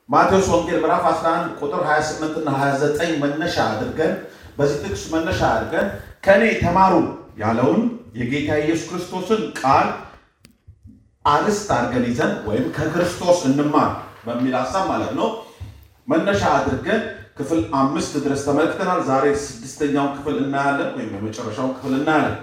ማቴዎስ ወንጌል ምዕራፍ 11 ቁጥር 28 እና 29 መነሻ አድርገን በዚህ ጥቅስ መነሻ አድርገን ከእኔ ተማሩ ያለውን የጌታ ኢየሱስ ክርስቶስን ቃል አርዕስት አድርገን ይዘን ወይም ከክርስቶስ እንማር በሚል ሀሳብ ማለት ነው መነሻ አድርገን ክፍል አምስት ድረስ ተመልክተናል። ዛሬ ስድስተኛውን ክፍል እናያለን፣ ወይም የመጨረሻውን ክፍል እናያለን።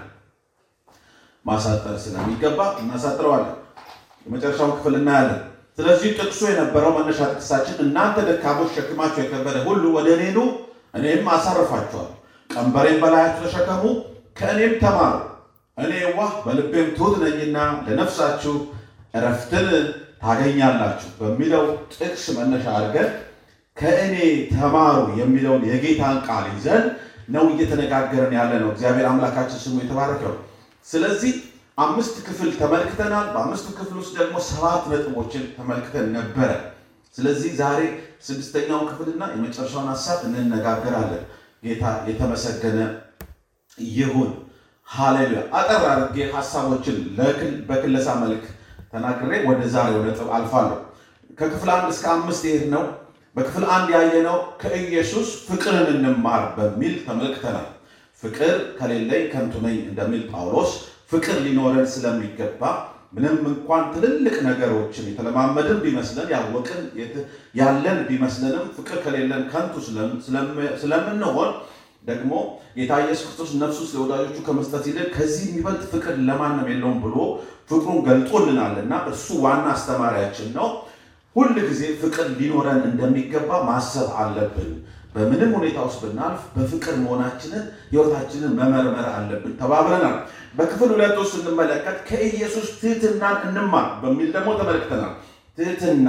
ማሳጠር ስለሚገባ እናሳጥረዋለን። የመጨረሻውን ክፍል እናያለን። ስለዚህ ጥቅሱ የነበረው መነሻ ጥቅሳችን እናንተ ደካሞች ሸክማቸው የከበደ ሁሉ ወደ እኔ ኑ እኔም አሳርፋችኋለሁ፣ ቀንበሬን በላያችሁ ተሸከሙ፣ ከእኔም ተማሩ፣ እኔ የዋህ በልቤም ትሑት ነኝና ለነፍሳችሁ እረፍትን ታገኛላችሁ በሚለው ጥቅስ መነሻ አድርገን ከእኔ ተማሩ የሚለውን የጌታን ቃል ይዘን ነው እየተነጋገረን ያለ ነው። እግዚአብሔር አምላካችን ስሙ የተባረከ ነው። ስለዚህ አምስት ክፍል ተመልክተናል። በአምስቱ ክፍል ውስጥ ደግሞ ሰባት ነጥቦችን ተመልክተን ነበረ። ስለዚህ ዛሬ ስድስተኛውን ክፍልና የመጨረሻውን ሀሳብ እንነጋገራለን። ጌታ የተመሰገነ ይሁን። ሃሌሉያ። አጠር አድርጌ ሀሳቦችን በክለሳ መልክ ተናግሬ ወደ ዛሬው ነጥብ አልፋለሁ። ከክፍል አንድ እስከ አምስት ይሄድ ነው። በክፍል አንድ ያየነው ከኢየሱስ ፍቅርን እንማር በሚል ተመልክተናል። ፍቅር ከሌለኝ ከንቱ ነኝ እንደሚል ጳውሎስ ፍቅር ሊኖረን ስለሚገባ ምንም እንኳን ትልልቅ ነገሮችን የተለማመድን ቢመስለን ያወቅን ያለን ቢመስለንም ፍቅር ከሌለን ከንቱ ስለምንሆን ደግሞ ጌታ ኢየሱስ ክርስቶስ ነፍሱ ስለ ወዳጆቹ ከመስጠት ይልቅ ከዚህ የሚበልጥ ፍቅር ለማንም የለውም ብሎ ፍቅሩን ገልጦልናልና እርሱ ዋና አስተማሪያችን ነው። ሁል ጊዜ ፍቅር ሊኖረን እንደሚገባ ማሰብ አለብን። በምንም ሁኔታ ውስጥ ብናልፍ በፍቅር መሆናችንን ሕይወታችንን መመርመር አለብን ተባብለናል። በክፍል ሁለት ውስጥ ስንመለከት ከኢየሱስ ትህትናን እንማር በሚል ደግሞ ተመልክተናል። ትህትና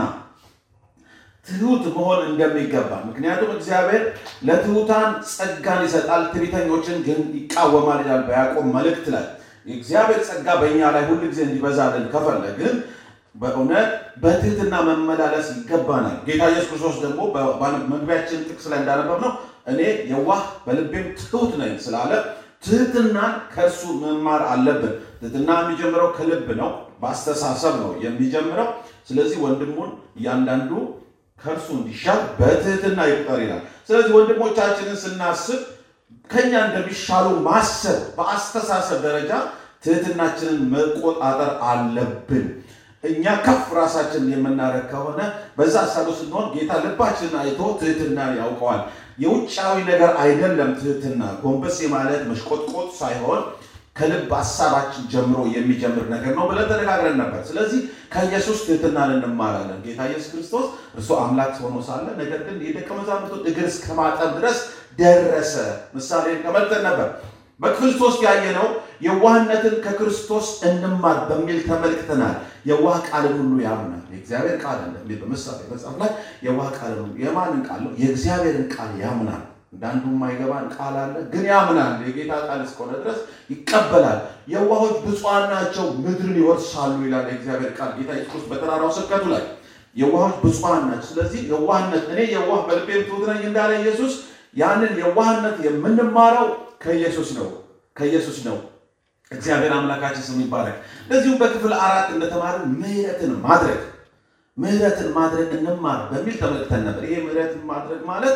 ትሁት መሆን እንደሚገባ ምክንያቱም እግዚአብሔር ለትሑታን ጸጋን ይሰጣል፣ ትዕቢተኞችን ግን ይቃወማል ይላል በያዕቆብ መልእክት ላይ። የእግዚአብሔር ጸጋ በእኛ ላይ ሁል ጊዜ እንዲበዛልን ከፈለግን በእውነት በትህትና መመላለስ ይገባናል። ጌታ ኢየሱስ ክርስቶስ ደግሞ መግቢያችን ጥቅስ ላይ እንዳነበብ ነው እኔ የዋህ በልቤም ትሑት ነኝ ስላለ ትህትናን ከእርሱ መማር አለብን። ትህትና የሚጀምረው ከልብ ነው፣ በአስተሳሰብ ነው የሚጀምረው። ስለዚህ ወንድሙን እያንዳንዱ ከእርሱ እንዲሻል በትህትና ይቁጠር ይላል። ስለዚህ ወንድሞቻችንን ስናስብ ከኛ እንደሚሻሉ ማሰብ በአስተሳሰብ ደረጃ ትህትናችንን መቆጣጠር አለብን። እኛ ከፍ ራሳችንን የምናደርግ ከሆነ በዛ ሀሳብ ስንሆን ጌታ ልባችንን አይቶ ትህትና ያውቀዋል። የውጫዊ ነገር አይደለም ትህትና፣ ጎንበስ ማለት መሽቆጥቆጥ ሳይሆን ከልብ ሀሳባችን ጀምሮ የሚጀምር ነገር ነው ብለን ተነጋግረን ነበር። ስለዚህ ከኢየሱስ ትህትናን እንማራለን። ጌታ ኢየሱስ ክርስቶስ እርሱ አምላክ ሆኖ ሳለ ነገር ግን የደቀ መዛሙርቱን እግር እስከ ማጠብ ድረስ ደረሰ። ምሳሌ ተመልክተን ነበር። በክፍል ሶስት ያየነው የዋህነትን ከክርስቶስ እንማር በሚል ተመልክተናል። የዋህ ቃልን ሁሉ ያምናል። የእግዚአብሔር ቃል እንደሚል በምሳሌ መጽሐፍ ላይ የዋህ ቃልን ሁሉ የማንን ቃል ነው? የእግዚአብሔርን ቃል ያምናል። እንዳንዱ የማይገባን ቃል አለ፣ ግን ያምናል። የጌታ ቃል እስከሆነ ድረስ ይቀበላል። የዋሆች ብፁዓን ናቸው ምድርን ይወርሳሉ ይላል የእግዚአብሔር ቃል ጌታ ኢየሱስ በተራራው ስብከቱ ላይ የዋሆች ብፁዓን ናቸው። ስለዚህ የዋህነት እኔ የዋህ በልቤም ትሑት ነኝ እንዳለ ኢየሱስ ያንን የዋህነት የምንማረው ከኢየሱስ ነው ከኢየሱስ ነው። እግዚአብሔር አምላካችን ስም ይባረክ። እንደዚሁም በክፍል አራት እንደተማርን ምሕረትን ማድረግ ምሕረትን ማድረግ እንማር በሚል ተመልክተን ነበር። ይሄ ምሕረትን ማድረግ ማለት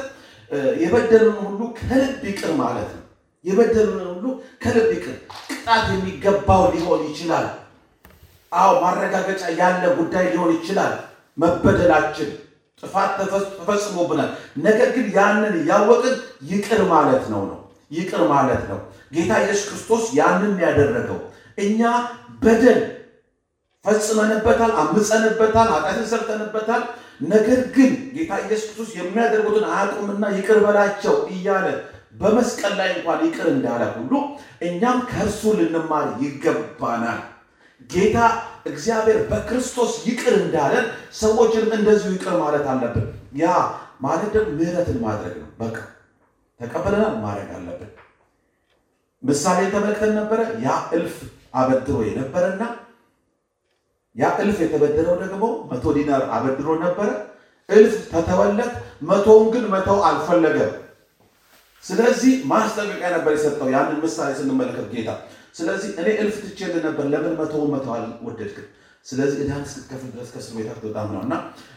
የበደሉን ሁሉ ከልብ ይቅር ማለት ነው። የበደሉን ሁሉ ከልብ ይቅር። ቅጣት የሚገባው ሊሆን ይችላል። አዎ ማረጋገጫ ያለ ጉዳይ ሊሆን ይችላል። መበደላችን ጥፋት ተፈጽሞብናል። ነገር ግን ያንን ያወቅን ይቅር ማለት ነው ነው ይቅር ማለት ነው። ጌታ ኢየሱስ ክርስቶስ ያንን ያደረገው እኛ በደል ፈጽመንበታል፣ አምፀንበታል፣ ኃጢአትን ሰርተንበታል። ነገር ግን ጌታ ኢየሱስ ክርስቶስ የሚያደርጉትን አያውቁምና ይቅር በላቸው እያለ በመስቀል ላይ እንኳን ይቅር እንዳለ ሁሉ እኛም ከእርሱ ልንማር ይገባናል። ጌታ እግዚአብሔር በክርስቶስ ይቅር እንዳለን ሰዎችንም እንደዚሁ ይቅር ማለት አለብን። ያ ማለት ደግሞ ምሕረትን ማድረግ ነው። በቃ ተቀበለናል፣ ማድረግ አለብን። ምሳሌ ተመልክተን ነበረ። ያ እልፍ አበድሮ የነበረና ያ እልፍ የተበደረው ደግሞ መቶ ዲናር አበድሮ ነበረ። እልፍ ተተወለት፣ መቶውን ግን መተው አልፈለገም። ስለዚህ ማስጠንቀቂያ ነበር የሰጠው ያንን ምሳሌ ስንመለከት ጌታ። ስለዚህ እኔ እልፍ ትቼልህ ነበር፣ ለምን መቶውን መተው አልወደድክም? ስለዚህ ዕዳህን እስክትከፍል ድረስ ከእስር ቤት አትወጣም ነው እና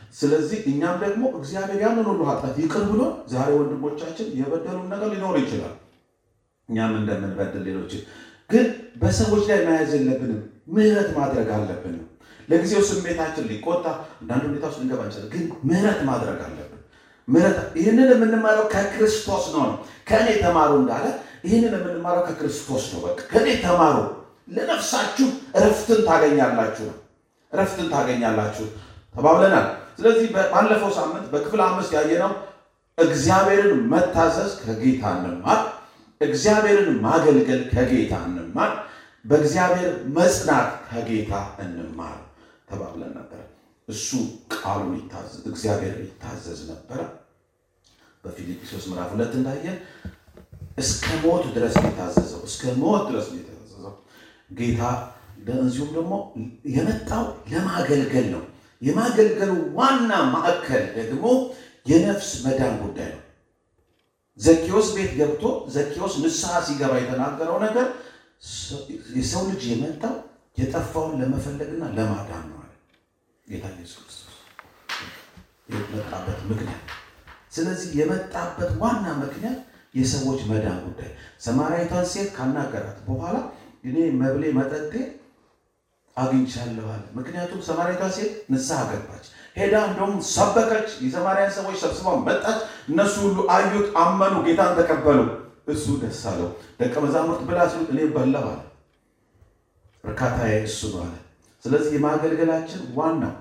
ስለዚህ እኛም ደግሞ እግዚአብሔር ያንን ሁሉ ኃጢአት ይቅር ብሎ ዛሬ ወንድሞቻችን የበደሉን ነገር ሊኖር ይችላል። እኛም እንደምንበድል ሌሎችን ግን በሰዎች ላይ መያዝ የለብንም። ምህረት ማድረግ አለብንም። ለጊዜው ስሜታችን ሊቆጣ አንዳንድ ሁኔታ ውስጥ ልንገባ እንችላለን። ግን ምህረት ማድረግ አለብን። ምህረት ይህንን የምንማረው ከክርስቶስ ነው ነው ከእኔ ተማሩ እንዳለ ይህንን የምንማረው ከክርስቶስ ነው። በቃ ከእኔ ተማሩ ለነፍሳችሁ እረፍትን ታገኛላችሁ ነው እረፍትን ታገኛላችሁ ተባብለናል። ስለዚህ ባለፈው ሳምንት በክፍል አምስት ያየነው እግዚአብሔርን መታዘዝ ከጌታ እንማር፣ እግዚአብሔርን ማገልገል ከጌታ እንማር፣ በእግዚአብሔር መጽናት ከጌታ እንማር ተባብለን ነበር። እሱ ቃሉን ይታዘዝ እግዚአብሔር ይታዘዝ ነበረ። በፊልጵስዩስ ምዕራፍ ሁለት እንዳየን እስከ ሞት ድረስ የታዘዘው እስከ ሞት ድረስ የታዘዘው ጌታ እንዚሁም ደግሞ የመጣው ለማገልገል ነው። የማገልገሉ ዋና ማዕከል ደግሞ የነፍስ መዳን ጉዳይ ነው። ዘኬዎስ ቤት ገብቶ ዘኬዎስ ንስሐ ሲገባ የተናገረው ነገር የሰው ልጅ የመጣው የጠፋውን ለመፈለግና ለማዳን ነው አለ ጌታ ኢየሱስ ክርስቶስ የመጣበት ምክንያት። ስለዚህ የመጣበት ዋና ምክንያት የሰዎች መዳን ጉዳይ። ሰማርያዊቷን ሴት ካናገራት በኋላ እኔ መብሌ መጠጤ አግኝቻለሁ አለ። ምክንያቱም ሰማርያዊቷ ሴት ንስሐ ገባች፣ ሄዳ እንደውም ሰበከች። የሰማርያን ሰዎች ሰብስባ መጣች። እነሱ ሁሉ አዩት፣ አመኑ፣ ጌታን ተቀበሉ። እሱ ደስ አለው። ደቀ መዛሙርት ብላ ሲሉት እኔ በላሁ አለ። እርካታዬ እሱ ነው አለ። ስለዚህ የማገልገላችን ዋናው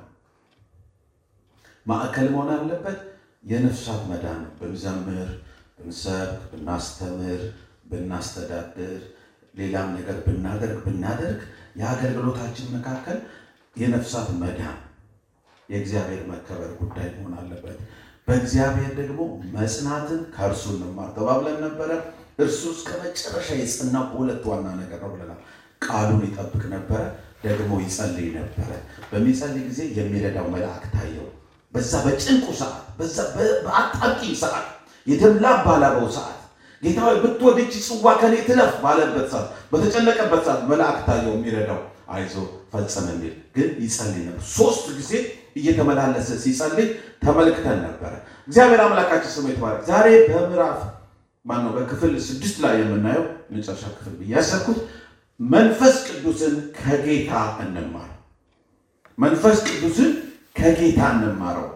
ማዕከል መሆን አለበት የነፍሳት መዳን ነው። ብንዘምር፣ ብንሰብክ፣ ብናስተምር፣ ብናስተዳድር፣ ሌላም ነገር ብናደርግ ብናደርግ የአገልግሎታችን መካከል የነፍሳት መዳን የእግዚአብሔር መከበር ጉዳይ መሆን አለበት። በእግዚአብሔር ደግሞ መጽናትን ከእርሱ እንማር ተባብለን ነበረ። እርሱ እስከ መጨረሻ የጸናው በሁለት ዋና ነገር ነው ብለናል። ቃሉን ይጠብቅ ነበረ፣ ደግሞ ይጸልይ ነበረ። በሚጸልይ ጊዜ የሚረዳው መልአክ ታየው። በዛ በጭንቁ ሰዓት፣ በዛ በአጣቂኝ ሰዓት፣ የተድላ ባላበው ሰዓት ጌታ ሆይ ብትወድ ይህች ጽዋ ከኔ ትለፍ ባለበት ሰዓት፣ በተጨነቀበት ሰዓት መልአክ ታየው የሚረዳው አይዞ ፈጽም የሚል ግን ይጸልይ ነበር። ሶስት ጊዜ እየተመላለሰ ሲጸልይ ተመልክተን ነበረ። እግዚአብሔር አምላካችን ስሙ ይባረክ። ዛሬ በምዕራፍ ማነው በክፍል ስድስት ላይ የምናየው መጨረሻ ክፍል ብዬ ያሰብኩት መንፈስ ቅዱስን ከጌታ እንማር። መንፈስ ቅዱስን ከጌታ እንማረው፣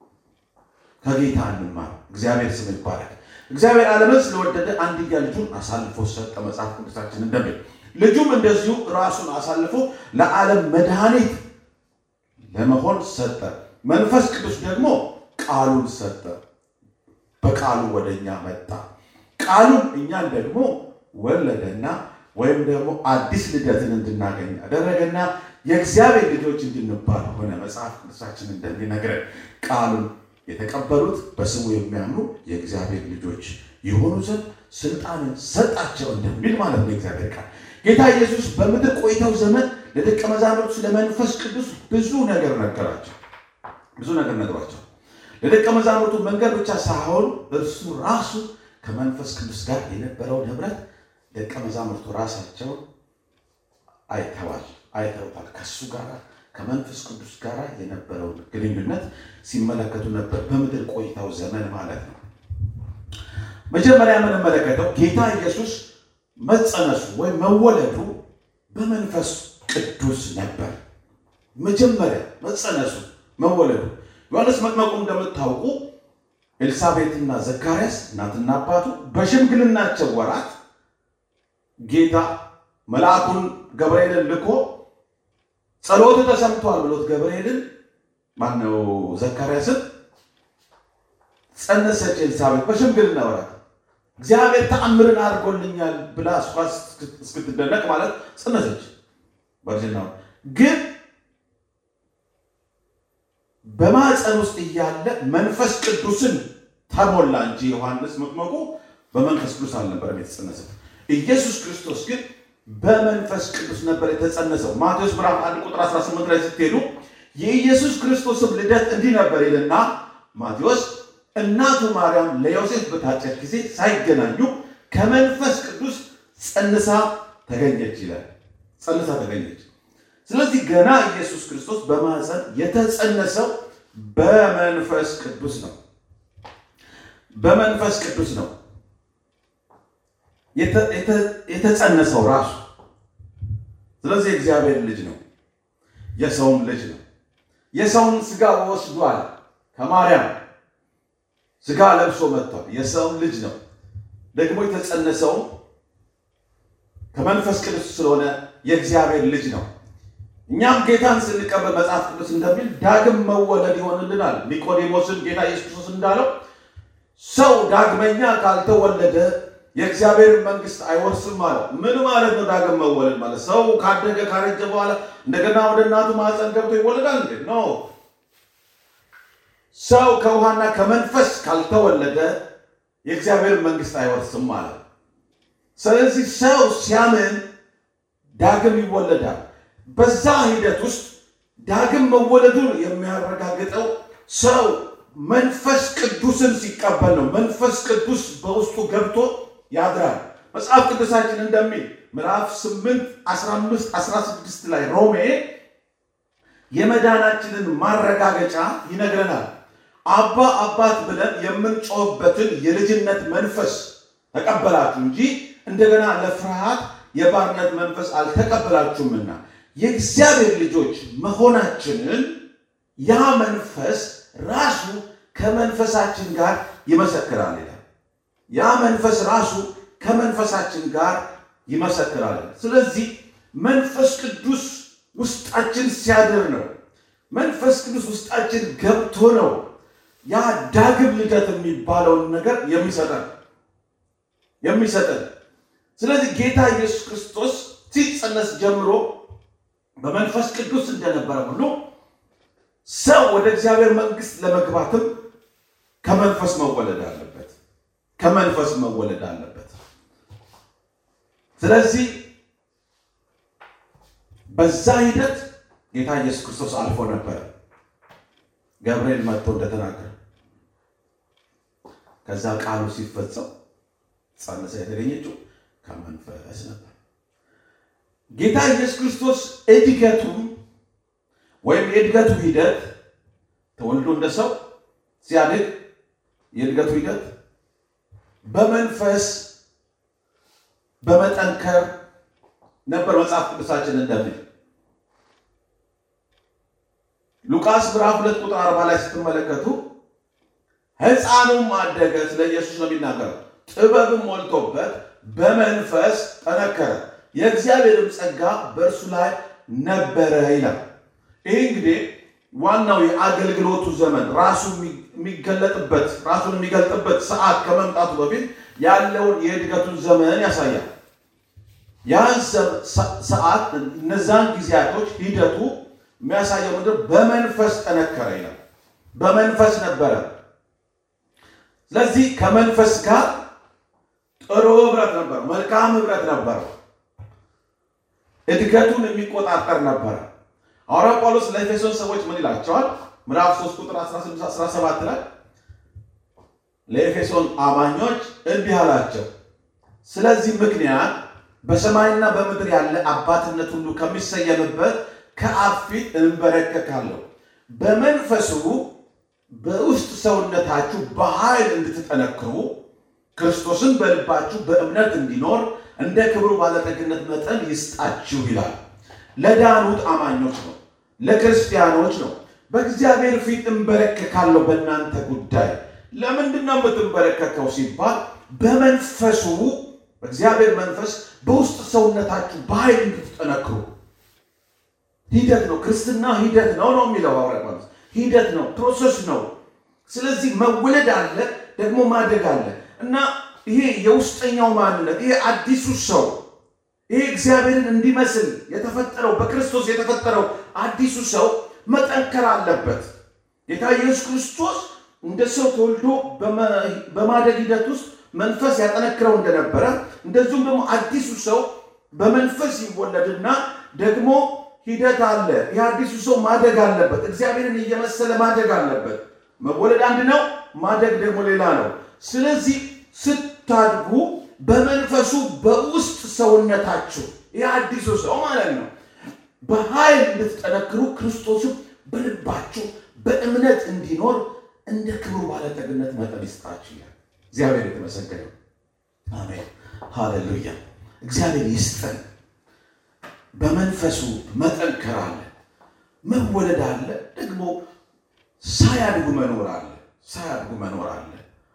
ከጌታ እንማር። እግዚአብሔር ስም ይባረክ። እግዚአብሔር ዓለምን ስለወደደ አንድያ ልጁን አሳልፎ ሰጠ። መጽሐፍ ቅዱሳችን እንደሚል ልጁም እንደዚሁ ራሱን አሳልፎ ለዓለም መድኃኒት ለመሆን ሰጠ። መንፈስ ቅዱስ ደግሞ ቃሉን ሰጠ። በቃሉ ወደ እኛ መጣ። ቃሉን እኛን ደግሞ ወለደና ወይም ደግሞ አዲስ ልደትን እንድናገኝ አደረገና የእግዚአብሔር ልጆች እንድንባል ሆነ። መጽሐፍ ቅዱሳችን እንደሚነግረን ቃሉን የተቀበሉት በስሙ የሚያምኑ የእግዚአብሔር ልጆች የሆኑ ዘንድ ስልጣንን ሰጣቸው እንደሚል ማለት ነው የእግዚአብሔር ቃል። ጌታ ኢየሱስ በምድር ቆይታው ዘመን ለደቀ መዛሙርቱ ስለ መንፈስ ቅዱስ ብዙ ነገር ነገራቸው። ብዙ ነገር ነግሯቸው ለደቀ መዛሙርቱ መንገድ ብቻ ሳይሆን እርሱ ራሱ ከመንፈስ ቅዱስ ጋር የነበረውን ህብረት ደቀ መዛሙርቱ ራሳቸው አይተዋል አይተውታል። ከሱ ጋር ከመንፈስ ቅዱስ ጋር የነበረውን ግንኙነት ሲመለከቱ ነበር፣ በምድር ቆይታው ዘመን ማለት ነው። መጀመሪያ የምንመለከተው ጌታ ኢየሱስ መጸነሱ ወይም መወለዱ በመንፈስ ቅዱስ ነበር። መጀመሪያ መጸነሱ መወለዱ ዮሐንስ መጥመቁ እንደምታውቁ ኤልሳቤጥና ዘካርያስ እናትና አባቱ በሽምግልናቸው ወራት ጌታ መልአኩን ገብርኤልን ልኮ ጸሎት ተሰምቷል ብሎት ገብርኤልን ማነው ዘካርያስን ጸነሰች ኤልሳቤጥ በሽምግልና ወራት እግዚአብሔር ተአምርን አድርጎልኛል ብላ እሷ እስክትደነቅ ማለት ጸነሰች በእርጅና ግን በማፀን ውስጥ እያለ መንፈስ ቅዱስን ተሞላ እንጂ ዮሐንስ መጥመቁ በመንፈስ ቅዱስ አልነበረም የተጸነሰው። ኢየሱስ ክርስቶስ ግን በመንፈስ ቅዱስ ነበር የተጸነሰው። ማቴዎስ ምዕራፍ 1 ቁጥር 18 ላይ ስትሄዱ የኢየሱስ ክርስቶስም ልደት እንዲህ ነበር ይልና ማቴዎስ እናቱ ማርያም ለዮሴፍ በታጨች ጊዜ ሳይገናኙ ከመንፈስ ቅዱስ ጸንሳ ተገኘች ይላል። ጸንሳ ተገኘች። ስለዚህ ገና ኢየሱስ ክርስቶስ በማህፀን የተጸነሰው በመንፈስ ቅዱስ ነው። በመንፈስ ቅዱስ ነው የተጸነሰው ራሱ። ስለዚህ የእግዚአብሔር ልጅ ነው፣ የሰውም ልጅ ነው። የሰውን ስጋ ወስዷል፣ ከማርያም ስጋ ለብሶ መጥቷል። የሰውም ልጅ ነው። ደግሞ የተጸነሰው ከመንፈስ ቅዱስ ስለሆነ የእግዚአብሔር ልጅ ነው። እኛም ጌታን ስንቀበል መጽሐፍ ቅዱስ እንደሚል ዳግም መወለድ ይሆንልናል። ኒቆዲሞስን ጌታ ኢየሱስ ክርስቶስ እንዳለው ሰው ዳግመኛ ካልተወለደ የእግዚአብሔር መንግስት አይወርስም ማለት ምን ማለት ነው? ዳግም መወለድ ማለት ሰው ካደገ ካረጀ በኋላ እንደገና ወደ እናቱ ማህፀን ገብቶ ይወለዳል እንዴ? ኖ ሰው ከውሃና ከመንፈስ ካልተወለደ የእግዚአብሔር መንግስት አይወርስም ማለት ነው። ስለዚህ ሰው ሲያምን ዳግም ይወለዳል። በዛ ሂደት ውስጥ ዳግም መወለዱን የሚያረጋግጠው ሰው መንፈስ ቅዱስን ሲቀበል ነው። መንፈስ ቅዱስ በውስጡ ገብቶ ያድራል። መጽሐፍ ቅዱሳችን እንደሚል ምዕራፍ 8 15 16 ላይ ሮሜ የመዳናችንን ማረጋገጫ ይነግረናል። አባ አባት ብለን የምንጮህበትን የልጅነት መንፈስ ተቀበላችሁ እንጂ እንደገና ለፍርሃት የባርነት መንፈስ አልተቀበላችሁምና የእግዚአብሔር ልጆች መሆናችንን ያ መንፈስ ራሱ ከመንፈሳችን ጋር ይመሰክራል ይላል። ያ መንፈስ ራሱ ከመንፈሳችን ጋር ይመሰክራል። ስለዚህ መንፈስ ቅዱስ ውስጣችን ሲያድር ነው። መንፈስ ቅዱስ ውስጣችን ገብቶ ነው ያ ዳግም ልደት የሚባለውን ነገር የሚሰጠን የሚሰጠን። ስለዚህ ጌታ ኢየሱስ ክርስቶስ ሲጸነስ ጀምሮ በመንፈስ ቅዱስ እንደነበረ ሁሉ ሰው ወደ እግዚአብሔር መንግስት ለመግባትም ከመንፈስ መወለድ አለበት። ከመንፈስ መወለድ አለበት። ስለዚህ በዛ ሂደት ጌታ ኢየሱስ ክርስቶስ አልፎ ነበረ። ገብርኤል መጥቶ እንደተናገረ ከዛ ቃሉ ሲፈጸም ጸንሳ የተገኘችው ከመንፈስ ነበር። ጌታ ኢየሱስ ክርስቶስ እድገቱም ወይም የእድገቱ ሂደት ተወልዶ እንደ ሰው ሲያድግ የእድገቱ ሂደት በመንፈስ በመጠንከር ነበር። መጽሐፍ ቅዱሳችን እንደሚል ሉቃስ ምዕራፍ ሁለት ቁጥር አርባ ላይ ስትመለከቱ ሕፃኑም አደገ፣ ስለ ኢየሱስ ነው የሚናገረው። ጥበብም ሞልቶበት በመንፈስ ጠነከረ፣ የእግዚአብሔርም ጸጋ በእርሱ ላይ ነበረ ይላል። ይህ እንግዲህ ዋናው የአገልግሎቱ ዘመን ራሱ የሚገለጥበት ራሱን የሚገልጥበት ሰዓት ከመምጣቱ በፊት ያለውን የእድገቱን ዘመን ያሳያል። ያን ሰዓት እነዛን ጊዜያቶች ሂደቱ የሚያሳየው ምንድን በመንፈስ ጠነከረ ይላል። በመንፈስ ነበረ። ስለዚህ ከመንፈስ ጋር ጥሩ ህብረት ነበረው፣ መልካም ህብረት ነበረው። እድገቱን የሚቆጣጠር ነበረ። ሐዋርያው ጳውሎስ ለኤፌሶን ሰዎች ምን ይላቸዋል? ምዕራፍ 3 ቁጥር 16 17 ላይ ለኤፌሶን አማኞች እንዲህ አላቸው፣ ስለዚህ ምክንያት በሰማይና በምድር ያለ አባትነት ሁሉ ከሚሰየምበት ከአብ ፊት እንበረከካለሁ፣ በመንፈሱ በውስጥ ሰውነታችሁ በኃይል እንድትጠነክሩ ክርስቶስን በልባችሁ በእምነት እንዲኖር እንደ ክብሩ ባለጠግነት መጠን ይስጣችሁ ይላል። ለዳኑት አማኞች ነው፣ ለክርስቲያኖች ነው። በእግዚአብሔር ፊት እንበረከካለሁ በእናንተ ጉዳይ። ለምንድን ነው የምትንበረከከው ሲባል በመንፈሱ በእግዚአብሔር መንፈስ በውስጥ ሰውነታችሁ በኃይል እንድትጠነክሩ። ሂደት ነው፣ ክርስትና ሂደት ነው ነው የሚለው ሐዋርያው ጳውሎስ። ሂደት ነው፣ ፕሮሰስ ነው። ስለዚህ መወለድ አለ፣ ደግሞ ማደግ አለ እና ይሄ የውስጠኛው ማንነት ይሄ አዲሱ ሰው ይሄ እግዚአብሔርን እንዲመስል የተፈጠረው በክርስቶስ የተፈጠረው አዲሱ ሰው መጠንከር አለበት። ጌታ ኢየሱስ ክርስቶስ እንደ ሰው ተወልዶ በማደግ ሂደት ውስጥ መንፈስ ያጠነክረው እንደነበረ እንደዚሁም ደግሞ አዲሱ ሰው በመንፈስ ይወለድና ደግሞ ሂደት አለ። ይህ አዲሱ ሰው ማደግ አለበት። እግዚአብሔርን እየመሰለ ማደግ አለበት። መወለድ አንድ ነው፣ ማደግ ደግሞ ሌላ ነው። ስለዚህ ስታድጉ በመንፈሱ በውስጥ ሰውነታችሁ ይህ አዲሱ ሰው ማለት ነው በኃይል እንድትጠነክሩ ክርስቶስም በልባችሁ በእምነት እንዲኖር እንደ ክብሩ ባለጠግነት መጠን ይስጣችሁ ይላል። እግዚአብሔር የተመሰገነ አሜን፣ ሃሌሉያ። እግዚአብሔር ይስጠን። በመንፈሱ መጠንከር አለ፣ መወለድ አለ፣ ደግሞ ሳያድጉ መኖር አለ፣ ሳያድጉ መኖር አለ።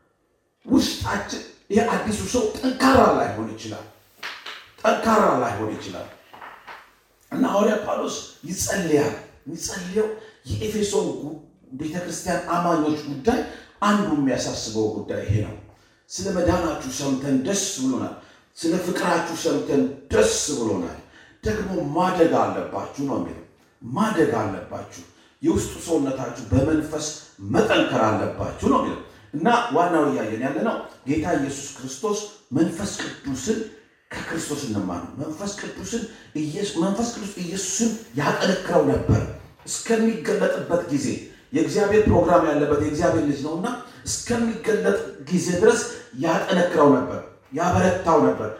ውስጣችን የአዲሱ ሰው ጠንካራ ላይሆን ይችላል፣ ጠንካራ ላይሆን ይችላል እና ሐዋርያ ጳውሎስ ይጸልያል። የሚጸልየው የኤፌሶን ቤተክርስቲያን አማኞች ጉዳይ አንዱ የሚያሳስበው ጉዳይ ይሄ ነው። ስለ መዳናችሁ ሰምተን ደስ ብሎናል። ስለ ፍቅራችሁ ሰምተን ደስ ብሎናል። ደግሞ ማደግ አለባችሁ ነው የሚለው። ማደግ አለባችሁ፣ የውስጡ ሰውነታችሁ በመንፈስ መጠንከር አለባችሁ ነው የሚለው እና ዋናው እያየን ያለ ነው ጌታ ኢየሱስ ክርስቶስ መንፈስ ቅዱስን ከክርስቶስ እንማር ነው። መንፈስ ቅዱስን መንፈስ ቅዱስ ኢየሱስን ያጠነክረው ነበር እስከሚገለጥበት ጊዜ የእግዚአብሔር ፕሮግራም ያለበት የእግዚአብሔር ልጅ ነውና እስከሚገለጥ ጊዜ ድረስ ያጠነክረው ነበር፣ ያበረታው ነበር፣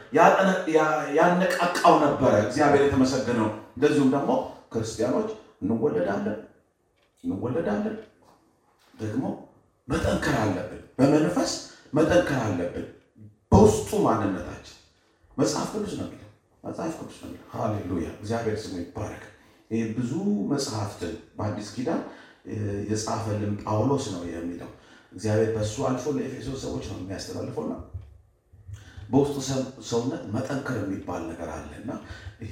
ያነቃቃው ነበረ። እግዚአብሔር የተመሰገነው። እንደዚሁም ደግሞ ክርስቲያኖች እንወለዳለን እንወለዳለን ደግሞ መጠንከር አለብን። በመንፈስ መጠንከር አለብን። በውስጡ ማንነታችን መጽሐፍ ቅዱስ ነው የሚለው መጽሐፍ ቅዱስ ነው የሚለው። ሃሌሉያ እግዚአብሔር ስሙ ይባረክ። ይህ ብዙ መጽሐፍትን በአዲስ ኪዳን የጻፈልን ጳውሎስ ነው የሚለው እግዚአብሔር በእሱ አልፎ ለኤፌሶን ሰዎች ነው የሚያስተላልፈው እና በውስጡ ሰውነት መጠንከር የሚባል ነገር አለ እና ይሄ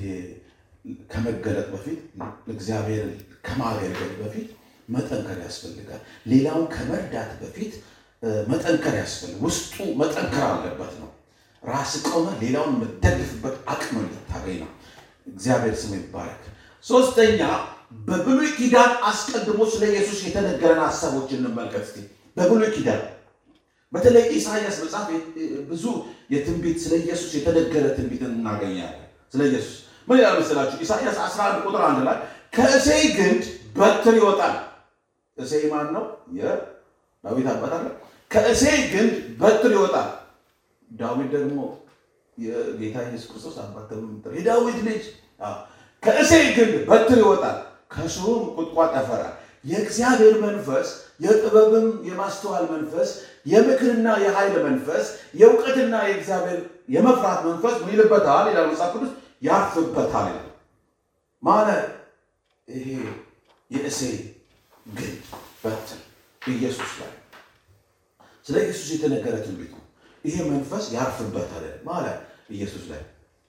ከመገለጥ በፊት እግዚአብሔርን ከማገልገል በፊት መጠንከር ያስፈልጋል። ሌላውን ከመርዳት በፊት መጠንከር ያስፈልጋል። ውስጡ መጠንከር አለበት ነው። ራስ ቆመ ሌላውን የምትደግፍበት አቅም እንድታገኝ ነው። እግዚአብሔር ስም ይባረክ። ሶስተኛ በብሉይ ኪዳን አስቀድሞ ስለ ኢየሱስ የተነገረን ሀሳቦች እንመልከት እስኪ። በብሉይ ኪዳን በተለይ ኢሳያስ መጽሐፍ ብዙ የትንቢት ስለ ኢየሱስ የተነገረ ትንቢት እናገኛለን። ስለ ኢየሱስ ምን ይላል መሰላችሁ? ኢሳያስ 11 ቁጥር አንድ ላይ ከእሴይ ግንድ በትር ይወጣል። እሴይ ማን ነው? የዳዊት አባት አለ። ከእሴይ ግንድ በትር ይወጣል። ዳዊት ደግሞ የጌታ ኢየሱስ ክርስቶስ አባት የዳዊት ልጅ ከእሴይ ግንድ በትር ይወጣል፣ ከስሩም ቁጥቋጥ ያፈራል። የእግዚአብሔር መንፈስ የጥበብም የማስተዋል መንፈስ የምክርና የኃይል መንፈስ የእውቀትና የእግዚአብሔር የመፍራት መንፈስ ምን ይልበታል ይላል መጽሐፍ ቅዱስ ያርፍበታል ይላል። ማለት ይሄ የእሴይ ግንድ በትር ኢየሱስ ላይ ስለ ኢየሱስ የተነገረ ትንቢት ነው። ይሄ መንፈስ ያርፍበታል ማለት ኢየሱስ ላይ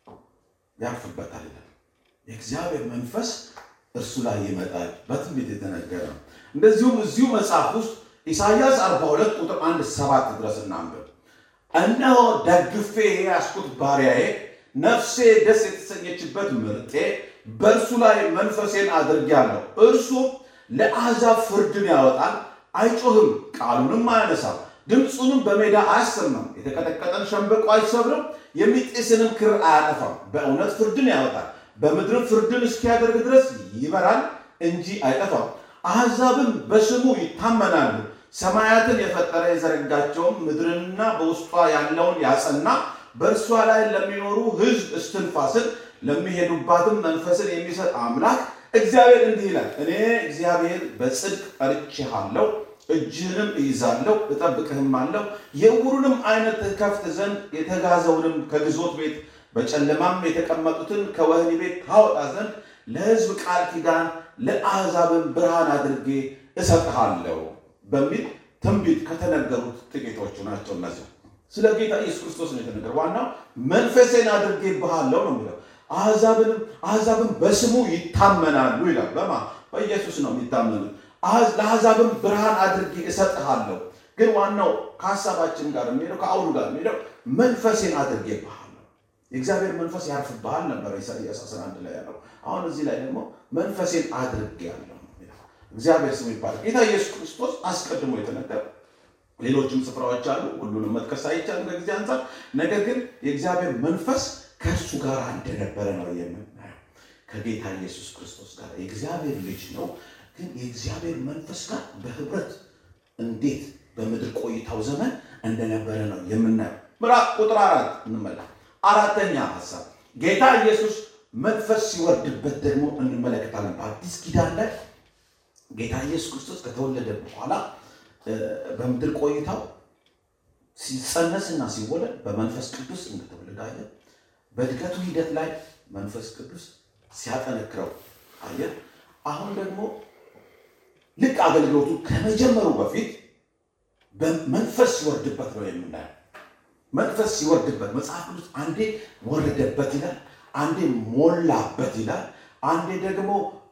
ያርፍበታል ይላል። የእግዚአብሔር መንፈስ እርሱ ላይ ይመጣል። በትንቢት የተነገረ ነው። እንደዚሁም እዚሁ መጽሐፍ ውስጥ ኢሳይያስ 42 ቁጥር 1 ሰባት ድረስ እናንብብ። እነሆ ደግፌ የያዝኩት ባሪያዬ፣ ነፍሴ ደስ የተሰኘችበት ምርጤ፣ በእርሱ ላይ መንፈሴን አድርጌአለሁ። እርሱ ለአሕዛብ ፍርድን ያወጣል፣ አይጮህም፣ ቃሉንም አያነሳም፣ ድምፁንም በሜዳ አያሰማም። የተቀጠቀጠን ሸምበቆ አይሰብርም፣ የሚጤስንም ክር አያጠፋም። በእውነት ፍርድን ያወጣል በምድርም ፍርድን እስኪያደርግ ድረስ ይበራል እንጂ አይጠፋም። አሕዛብም በስሙ ይታመናሉ። ሰማያትን የፈጠረ የዘረጋቸውም ምድርንና በውስጧ ያለውን ያጸና በእርሷ ላይ ለሚኖሩ ሕዝብ እስትንፋስን ለሚሄዱባትም መንፈስን የሚሰጥ አምላክ እግዚአብሔር እንዲህ ይላል፣ እኔ እግዚአብሔር በጽድቅ ጠርቼሃለሁ፣ እጅህንም እይዛለሁ፣ እጠብቅህም አለሁ። የዕውሩንም ዓይነት ትከፍት ዘንድ የተጋዘውንም ከግዞት ቤት በጨለማም የተቀመጡትን ከወህኒ ቤት ታወጣ ዘንድ ለሕዝብ ቃል ኪዳን ለአሕዛብን ብርሃን አድርጌ እሰጥሃለሁ በሚል ትንቢት ከተነገሩት ጥቂቶቹ ናቸው። እነዚህ ስለ ጌታ ኢየሱስ ክርስቶስ ነው የተነገረ። ዋናው መንፈሴን አድርጌብሃለሁ ነው የሚለው። አሕዛብን በስሙ ይታመናሉ ይላል። በማ በኢየሱስ ነው የሚታመኑት። ለአሕዛብን ብርሃን አድርጌ እሰጥሃለሁ። ግን ዋናው ከሀሳባችን ጋር የሚሄደው ከአውዱ ጋር የሚሄደው መንፈሴን አድርጌብሃለሁ የእግዚአብሔር መንፈስ ያርፍብሃል ነበር ኢሳይያስ 11 ላይ ያለው። አሁን እዚህ ላይ ደግሞ መንፈሴን አድርጌአለሁ። እግዚአብሔር ስሙ ይባላል። ጌታ ኢየሱስ ክርስቶስ አስቀድሞ የተነገረ ሌሎችም ስፍራዎች አሉ። ሁሉንም መጥቀስ አይቻልም ከጊዜ አንጻር። ነገር ግን የእግዚአብሔር መንፈስ ከእርሱ ጋር እንደነበረ ነው የምናየው። ከጌታ ኢየሱስ ክርስቶስ ጋር የእግዚአብሔር ልጅ ነው፣ ግን የእግዚአብሔር መንፈስ ጋር በህብረት እንዴት በምድር ቆይታው ዘመን እንደነበረ ነው የምናየው። ምዕራፍ ቁጥር አራት እንመለከት። አራተኛ ሀሳብ ጌታ ኢየሱስ መንፈስ ሲወርድበት ደግሞ እንመለከታለን። በአዲስ ኪዳን ላይ ጌታ ኢየሱስ ክርስቶስ ከተወለደ በኋላ በምድር ቆይታው ሲጸነስና ሲወለድ በመንፈስ ቅዱስ እንደተወለደ አየ። በእድገቱ ሂደት ላይ መንፈስ ቅዱስ ሲያጠነክረው አየ። አሁን ደግሞ ልክ አገልግሎቱ ከመጀመሩ በፊት በመንፈስ ሲወርድበት ነው የምናየው። መንፈስ ሲወርድበት መጽሐፍ ቅዱስ አንዴ ወረደበት ይላል፣ አንዴ ሞላበት ይላል፣ አንዴ ደግሞ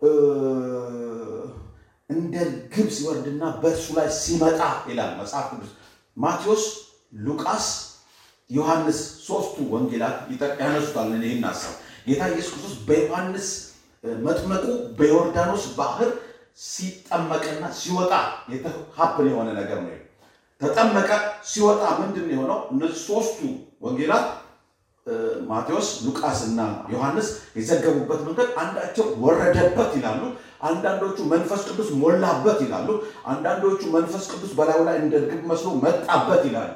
እንደ ግብ ሲወርድና በእርሱ ላይ ሲመጣ ይላል መጽሐፍ ቅዱስ። ማቴዎስ፣ ሉቃስ፣ ዮሐንስ ሶስቱ ወንጌላት ያነሱታል ይህን ሀሳብ። ጌታ ኢየሱስ ክርስቶስ በዮሐንስ መጥመቁ በዮርዳኖስ ባህር ሲጠመቅና ሲወጣ ሀፕን የሆነ ነገር ነው። ተጠመቀ፣ ሲወጣ ምንድን የሆነው? እነዚህ ሶስቱ ወንጌላት ማቴዎስ፣ ሉቃስ እና ዮሐንስ የዘገቡበት መንገድ አንዳቸው ወረደበት ይላሉ፣ አንዳንዶቹ መንፈስ ቅዱስ ሞላበት ይላሉ፣ አንዳንዶቹ መንፈስ ቅዱስ በላዩ ላይ እንደ ርግብ መስሎ መጣበት ይላሉ።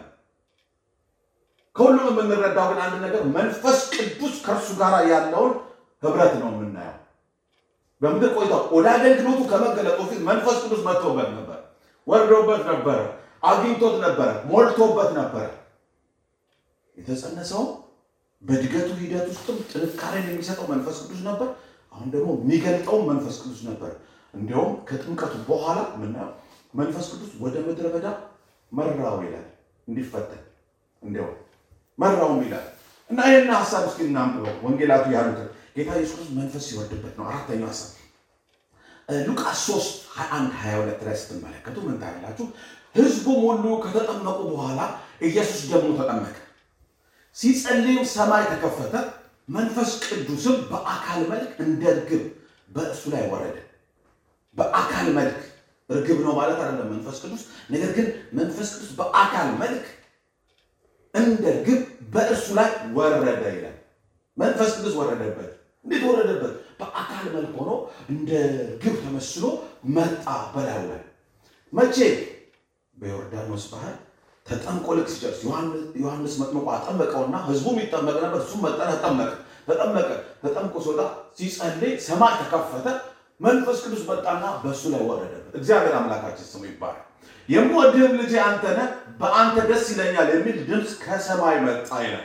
ከሁሉም የምንረዳው ግን አንድ ነገር መንፈስ ቅዱስ ከእርሱ ጋር ያለውን ህብረት ነው የምናየው። በምድር ቆይታው ወደ አገልግሎቱ ከመገለጡ ፊት መንፈስ ቅዱስ መጥቶበት ነበር፣ ወርዶበት ነበረ፣ አግኝቶት ነበረ፣ ሞልቶበት ነበረ። የተጸነሰው በእድገቱ ሂደት ውስጥም ጥንካሬን የሚሰጠው መንፈስ ቅዱስ ነበር። አሁን ደግሞ የሚገልጠውም መንፈስ ቅዱስ ነበር። እንዲያውም ከጥምቀቱ በኋላ ምናየው መንፈስ ቅዱስ ወደ ምድረ በዳ መራው ይላል፣ እንዲፈተን እንዲያውም መራውም ይላል እና ይህን ሀሳብ እስኪ እናንብበው ወንጌላቱ ያሉትን ጌታ ኢየሱስ ክርስቶስ መንፈስ ሲወርድበት ነው። አራተኛው ሀሳብ ሉቃስ 3 21 22 ላይ ስትመለከቱ ምን ታያላችሁ? ህዝቡም ሁሉ ከተጠመቁ በኋላ ኢየሱስ ደግሞ ተጠመቀ። ሲጸልይም ሰማይ ተከፈተ፣ መንፈስ ቅዱስም በአካል መልክ እንደ እርግብ በእሱ ላይ ወረደ። በአካል መልክ እርግብ ነው ማለት አይደለም መንፈስ ቅዱስ። ነገር ግን መንፈስ ቅዱስ በአካል መልክ እንደ እርግብ በእርሱ ላይ ወረደ ይላል። መንፈስ ቅዱስ ወረደበት። እንዴት ወረደበት? በአካል መልክ ሆኖ እንደ ግብ ተመስሎ መጣ በላዩ ላይ። መቼ? በዮርዳኖስ ባህር ተጠምቆ ልክ ሲጨርስ ዮሐንስ መጥምቆ አጠመቀውና ህዝቡም ይጠመቅ ነበር። እሱም መጠ ተጠመቀ ተጠመቀ ተጠምቆ ሲወጣ ሲጸልይ ሰማይ ተከፈተ። መንፈስ ቅዱስ መጣና በእሱ ላይ ወረደበት። እግዚአብሔር አምላካችን ስሙ ይባላል። የምወድህም ልጄ አንተ ነህ፣ በአንተ ደስ ይለኛል የሚል ድምፅ ከሰማይ መጣ ይላል።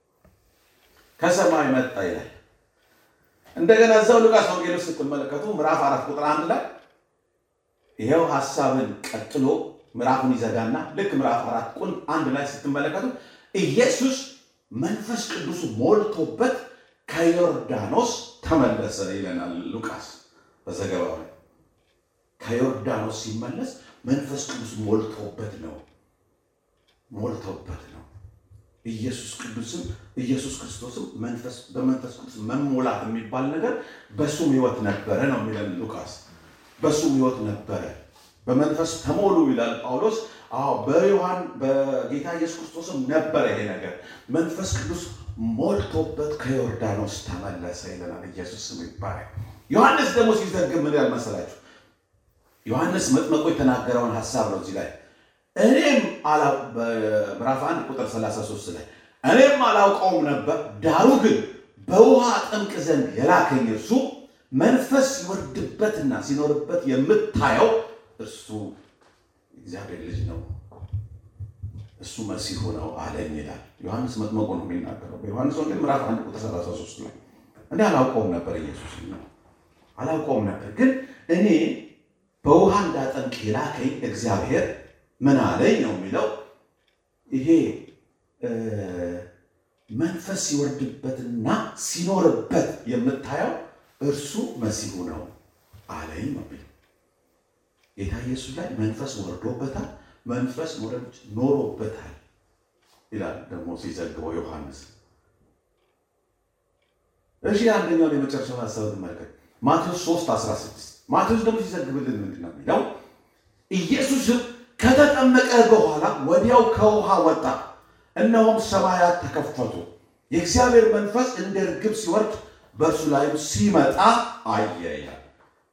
ከሰማይ መጣ ይላል። እንደገና እዛው ሉቃስ ወንጌል ውስጥ ስትመለከቱ ምዕራፍ አራት ቁጥር አንድ ላይ ይኸው ሀሳብን ቀጥሎ ምዕራፉን ይዘጋና ልክ ምዕራፍ አራት ቁን አንድ ላይ ስትመለከቱ ኢየሱስ መንፈስ ቅዱስ ሞልቶበት ከዮርዳኖስ ተመለሰ ይለናል ሉቃስ በዘገባው ላይ። ከዮርዳኖስ ሲመለስ መንፈስ ቅዱስ ሞልቶበት ነው ሞልቶበት ነው። ኢየሱስ ቅዱስም ኢየሱስ ክርስቶስም መንፈስ በመንፈስ ቅዱስ መሞላት የሚባል ነገር በሱም ሕይወት ነበረ ነው የሚለን ሉቃስ። በሱም ሕይወት ነበረ። በመንፈስ ተሞሉ ይላል ጳውሎስ። አዎ በዮሐን በጌታ ኢየሱስ ክርስቶስም ነበረ ይሄ ነገር። መንፈስ ቅዱስ ሞልቶበት ከዮርዳኖስ ተመለሰ ይለናል። ኢየሱስ ስሙ ይባላል። ዮሐንስ ደግሞ ሲዘግብ ምን ያህል መሰላችሁ? ዮሐንስ መጥመቁ የተናገረውን ሀሳብ ነው እዚህ ላይ እኔም በምዕራፍ 1 ቁጥር 33 ላይ እኔም አላውቀውም ነበር፣ ዳሩ ግን በውሃ ጠምቅ ዘንድ የላከኝ እርሱ መንፈስ ሲወርድበትና ሲኖርበት የምታየው እርሱ እግዚአብሔር ልጅ ነው፣ እሱ መሲሁ ነው አለኝ ይላል። ዮሐንስ መጥመቁ ነው የሚናገረው በዮሐንስ ወንጌል ምዕራፍ 1 ቁጥር 33 ላይ እኔ አላውቀውም ነበር፣ ኢየሱስ ነው አላውቀውም ነበር፣ ግን እኔ በውሃ እንዳጠምቅ የላከኝ እግዚአብሔር ምን አለኝ ነው የሚለው። ይሄ መንፈስ ሲወርድበትና ሲኖርበት የምታየው እርሱ መሲሁ ነው አለኝ ነው የሚለው። ጌታ ኢየሱስ ላይ መንፈስ ወርዶበታል፣ መንፈስ ኖሮበታል ይላል ደግሞ ሲዘግበው ዮሐንስ። እሺ አንደኛውን የመጨረሻውን ሀሳብ ትመልከት። ማቴዎስ 3 16 ማቴዎስ ደግሞ ሲዘግብልን ምንድን ነው የሚለው ኢየሱስም ከተጠመቀ በኋላ ወዲያው ከውሃ ወጣ፣ እነሆም ሰማያት ተከፈቱ፣ የእግዚአብሔር መንፈስ እንደ ርግብ ሲወርድ በእርሱ ላይም ሲመጣ አየ ይላል።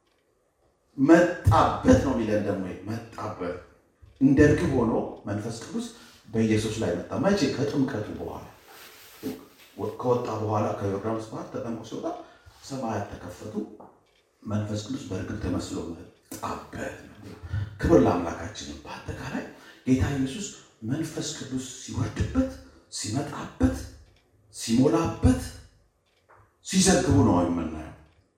መጣበት ነው የሚለን ደግሞ መጣበት፣ እንደ ርግብ ሆኖ መንፈስ ቅዱስ በኢየሱስ ላይ መጣ። መቼ? ከጥምቀቱ በኋላ ከወጣ በኋላ ከዮርዳኖስ ባህር ተጠምቆ ሲወጣ ሰማያት ተከፈቱ፣ መንፈስ ቅዱስ በርግብ ተመስሎ ጣበት። ክብር ለአምላካችን። በአጠቃላይ ጌታ ኢየሱስ መንፈስ ቅዱስ ሲወርድበት፣ ሲመጣበት፣ ሲሞላበት፣ ሲዘግቡ ነው የምናየው።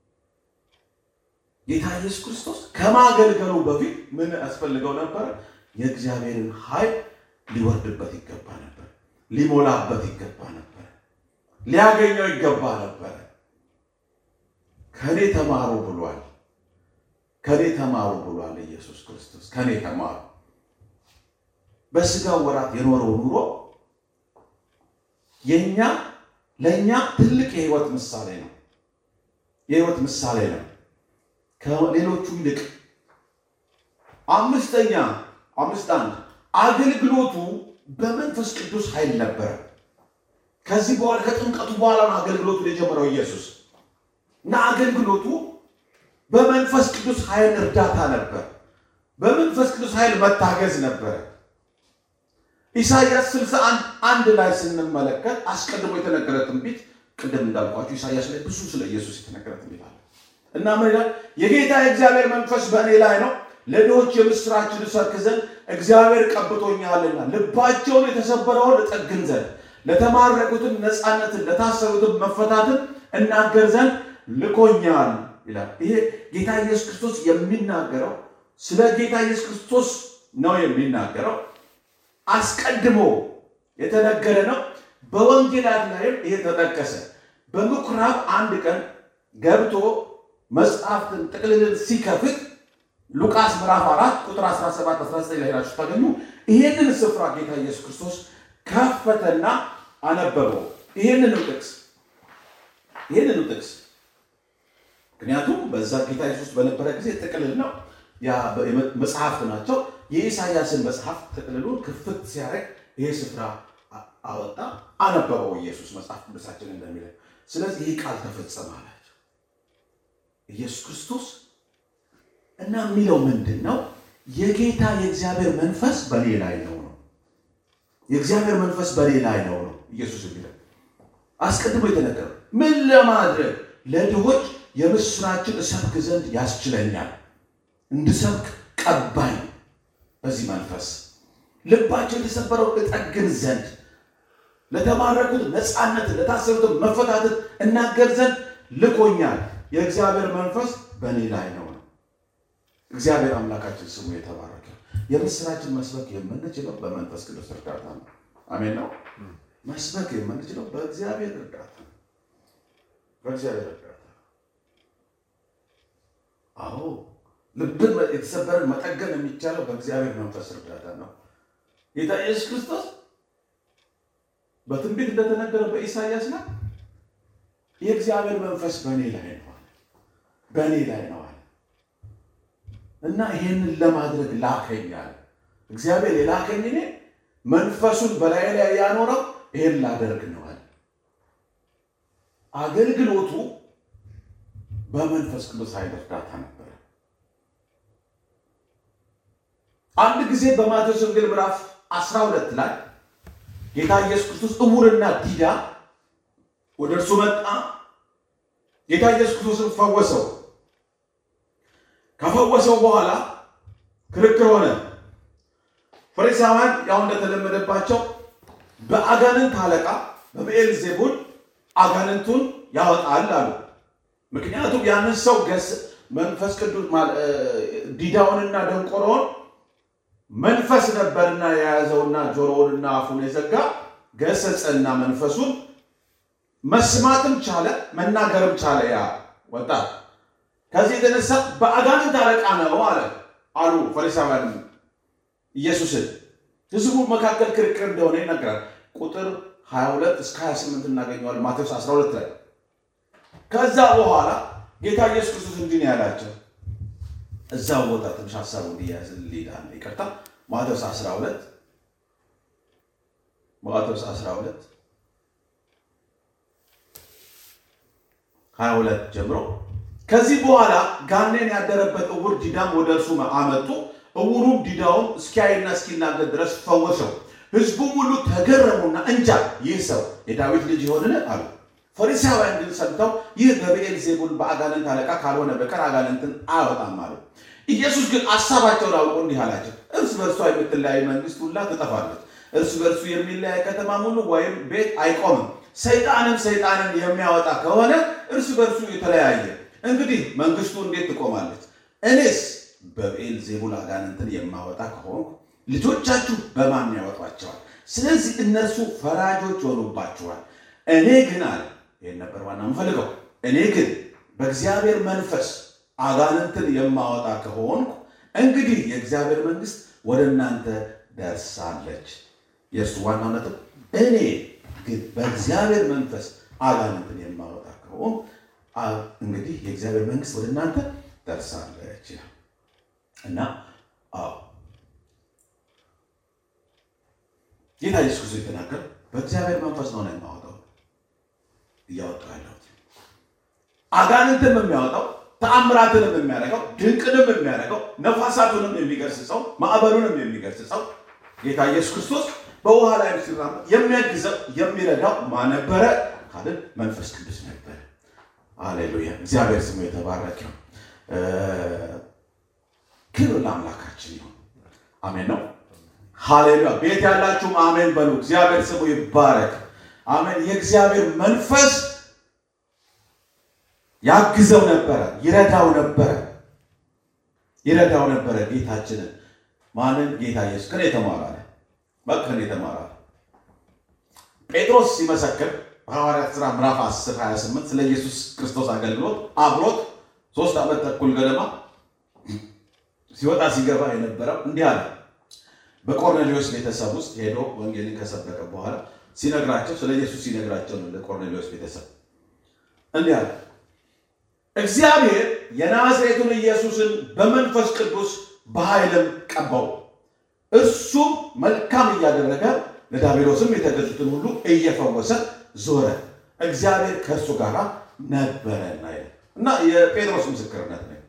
ጌታ ኢየሱስ ክርስቶስ ከማገልገሉ በፊት ምን ያስፈልገው ነበር? የእግዚአብሔርን ኃይል ሊወርድበት ይገባ ነበር፣ ሊሞላበት ይገባ ነበር፣ ሊያገኘው ይገባ ነበር። ከኔ ተማሩ ብሏል። ከኔ ተማሩ ብሏል ኢየሱስ ክርስቶስ። ከኔ ተማሩ። በስጋው ወራት የኖረው ኑሮ የኛ ለእኛ ትልቅ የህይወት ምሳሌ ነው። የህይወት ምሳሌ ነው ከሌሎቹ ይልቅ። አምስተኛ አምስት አንድ አገልግሎቱ በመንፈስ ቅዱስ ኃይል ነበረ። ከዚህ በኋላ ከጥምቀቱ በኋላ ነው አገልግሎቱን የጀመረው ኢየሱስ እና አገልግሎቱ በመንፈስ ቅዱስ ኃይል እርዳታ ነበር። በመንፈስ ቅዱስ ኃይል መታገዝ ነበረ። ኢሳይያስ 61 አንድ ላይ ስንመለከት አስቀድሞ የተነገረ ትንቢት ቅድም እንዳልኳቸው ኢሳይያስ ላይ ብዙ ስለ ኢየሱስ የተነገረ ትንቢት አለ እና ምን ይላል? የጌታ የእግዚአብሔር መንፈስ በእኔ ላይ ነው፣ ለድሆች የምስራችን እሰብክ ዘንድ እግዚአብሔር ቀብቶኛልና፣ ልባቸውን የተሰበረውን እጠግን ዘንድ፣ ለተማረኩትም ነፃነትን፣ ለታሰሩትም መፈታትን እናገር ዘንድ ልኮኛል ይላል። ይሄ ጌታ ኢየሱስ ክርስቶስ የሚናገረው ስለ ጌታ ኢየሱስ ክርስቶስ ነው የሚናገረው። አስቀድሞ የተነገረ ነው። በወንጌላት ላይም ይሄ ተጠቀሰ። በምኩራብ አንድ ቀን ገብቶ መጽሐፍትን ጥቅልልን ሲከፍት ሉቃስ ምዕራፍ 4 ቁጥር 17 19 ላይ ሄዳችሁ ታገኙ። ይሄንን ስፍራ ጌታ ኢየሱስ ክርስቶስ ከፈተና አነበበው። ይሄንን ጥቅስ ይሄንን ጥቅስ ምክንያቱም በዛ ጌታ ኢየሱስ በነበረ ጊዜ ጥቅልል ነው፣ መጽሐፍት ናቸው። የኢሳያስን መጽሐፍ ጥቅልሉን ክፍት ሲያደርግ ይሄ ስፍራ አወጣ፣ አነበበው ኢየሱስ መጽሐፍ ቅዱሳችን እንደሚለው። ስለዚህ ይህ ቃል ተፈጸመ አላቸው ኢየሱስ ክርስቶስ እና የሚለው ምንድን ነው? የጌታ የእግዚአብሔር መንፈስ በኔ ላይ ነው ነው የእግዚአብሔር መንፈስ በኔ ላይ ነው ነው ኢየሱስ የሚለው አስቀድሞ የተነገረው ምን ለማድረግ ለድሆች የምስራችን እሰብክ ዘንድ ያስችለኛል። እንድሰብክ ቀባኝ። በዚህ መንፈስ ልባቸው የተሰበረው እጠግን ዘንድ፣ ለተማረኩት ነፃነትን፣ ለታሰሩትን መፈታትን እናገር ዘንድ ልኮኛል። የእግዚአብሔር መንፈስ በእኔ ላይ ነው ነው። እግዚአብሔር አምላካችን ስሙ የተባረከ። የምስራችን መስበክ የምንችለው በመንፈስ ቅዱስ እርዳታ ነው። አሜን ነው። መስበክ የምንችለው በእግዚአብሔር እርዳታ ነው። በእግዚአብሔር እርዳታ አዎ ልብን የተሰበረን መጠገን የሚቻለው በእግዚአብሔር መንፈስ እርዳታ ነው። ጌታ ኢየሱስ ክርስቶስ በትንቢት እንደተነገረ በኢሳይያስ ላይ የእግዚአብሔር መንፈስ በእኔ ላይ ነው አለ፣ በእኔ ላይ ነው አለ እና ይሄንን ለማድረግ ላከኝ አለ። እግዚአብሔር የላከኝ እኔ መንፈሱን በላይ ላይ ያኖረው ይሄን ላደርግ ነው አለ። አገልግሎቱ በመንፈስ ቅዱስ ኃይል እርዳታ ነበረ። አንድ ጊዜ በማቴዎስ ወንጌል ምዕራፍ 12 ላይ ጌታ ኢየሱስ ክርስቶስ እውርና ዲዳ ወደ እርሱ መጣ። ጌታ ኢየሱስ ክርስቶስን ፈወሰው። ከፈወሰው በኋላ ክርክር ሆነ። ፈሪሳውያን ያው እንደተለመደባቸው በአጋንንት አለቃ በብኤል ዜቡል አጋንንቱን ያወጣል አሉ። ምክንያቱም ያንን ሰው ገስ መንፈስ ቅዱስ ዲዳውንና ደንቆሮውን መንፈስ ነበርና የያዘውና ጆሮውንና አፉን የዘጋ ገሰጸና መንፈሱን መስማትም ቻለ መናገርም ቻለ። ያ ወጣት ከዚህ የተነሳ በአጋንንት አለቃ ነው አለ አሉ ፈሪሳውያን ኢየሱስን። ህዝቡ መካከል ክርክር እንደሆነ ይነግራል። ቁጥር 22 እስከ 28 እናገኘዋለን ማቴዎስ 12 ላይ ከዛ በኋላ ጌታ ኢየሱስ ክርስቶስ እንዲህ ነው ያላቸው። እዛው ቦታ ትንሽ ሀሳቡ እንዲያዝ ሊዳን ይቅርታ። ማቴዎስ 12 ማቴዎስ 12 22 ጀምሮ ከዚህ በኋላ ጋኔን ያደረበት እውር ዲዳም ወደ እርሱ አመጡ። እውሩም ዲዳውም እስኪያይና እስኪናገር ድረስ ፈወሰው። ህዝቡም ሁሉ ተገረሙና እንጃ ይህ ሰው የዳዊት ልጅ ይሆንን አሉ። ፈሪሳውያን ግን ሰምተው ይህ በብኤል ዜቡል በአጋንንት አለቃ ካልሆነ በቀር አጋንንትን አያወጣም አሉ። ኢየሱስ ግን ሀሳባቸውን አውቆ እንዲህ አላቸው፣ እርስ በእርሷ የምትለያይ መንግስት ሁላ ትጠፋለች። እርስ በእርሱ የሚለያይ ከተማ ሙሉ ወይም ቤት አይቆምም። ሰይጣንም ሰይጣንን የሚያወጣ ከሆነ እርስ በእርሱ የተለያየ እንግዲህ መንግስቱ እንዴት ትቆማለች? እኔስ በብኤል ዜቡል አጋንንትን የማወጣ ከሆንኩ ልጆቻችሁ በማን ያወጧቸዋል? ስለዚህ እነርሱ ፈራጆች ሆኑባችኋል። እኔ ግን አለ ይህን ነበር ዋና የምፈልገው። እኔ ግን በእግዚአብሔር መንፈስ አጋንንትን የማወጣ ከሆንኩ እንግዲህ የእግዚአብሔር መንግስት ወደ እናንተ ደርሳለች። የእርሱ ዋናው ነጥብ እኔ ግን በእግዚአብሔር መንፈስ አጋንንትን የማወጣ ከሆንኩ እንግዲህ የእግዚአብሔር መንግስት ወደ እናንተ ደርሳለች ይላል እና አዎ ጌታ ኢየሱስ ክርስቶስ የተናገር በእግዚአብሔር መንፈስ ነው ነው የማወጣው እያወጣው ያለሁት አጋንንትን የሚያወጣው ተአምራትንም የሚያደርገው ድንቅንም የሚያደርገው ነፋሳቱንም የሚገስጸው ማዕበሉንም የሚገስጸው ጌታ ኢየሱስ ክርስቶስ በውሃ ላይ ሲራመድ የሚያግዘው የሚረዳው ማን ነበረ ካልን መንፈስ ቅዱስ ነበረ። አሌሉያ! እግዚአብሔር ስሙ የተባረከ ነው። ክብር ለአምላካችን ይሁን። አሜን ነው። ሃሌሉያ! ቤት ያላችሁም አሜን በሉ። እግዚአብሔር ስሙ ይባረክ። አሜን። የእግዚአብሔር መንፈስ ያግዘው ነበረ፣ ይረዳው ነበረ፣ ይረዳው ነበረ ጌታችንን። ማንን? ጌታ ኢየሱስ ከኔ ተማር አለ። በቃ ከኔ ተማር አለ። ጴጥሮስ ሲመሰክር በሐዋርያት ሥራ ምዕራፍ 10 28 ስለ ኢየሱስ ክርስቶስ አገልግሎት አብሮት ሶስት ዓመት ተኩል ገደማ ሲወጣ ሲገባ የነበረው እንዲህ አለ። በቆርኔሌዎስ ቤተሰብ ውስጥ ሄዶ ወንጌልን ከሰበከ በኋላ ሲነግራቸው ስለ ኢየሱስ ሲነግራቸው ነው ለቆርኔሌዎስ ቤተሰብ እንዲህ አለ እግዚአብሔር የናዝሬቱን ኢየሱስን በመንፈስ ቅዱስ በኃይልም ቀባው። እርሱም መልካም እያደረገ ለዲያብሎስም የተገዙትን ሁሉ እየፈወሰ ዞረ። እግዚአብሔር ከእርሱ ጋር ነበረና ይላል እና የጴጥሮስ ምስክርነት ነው።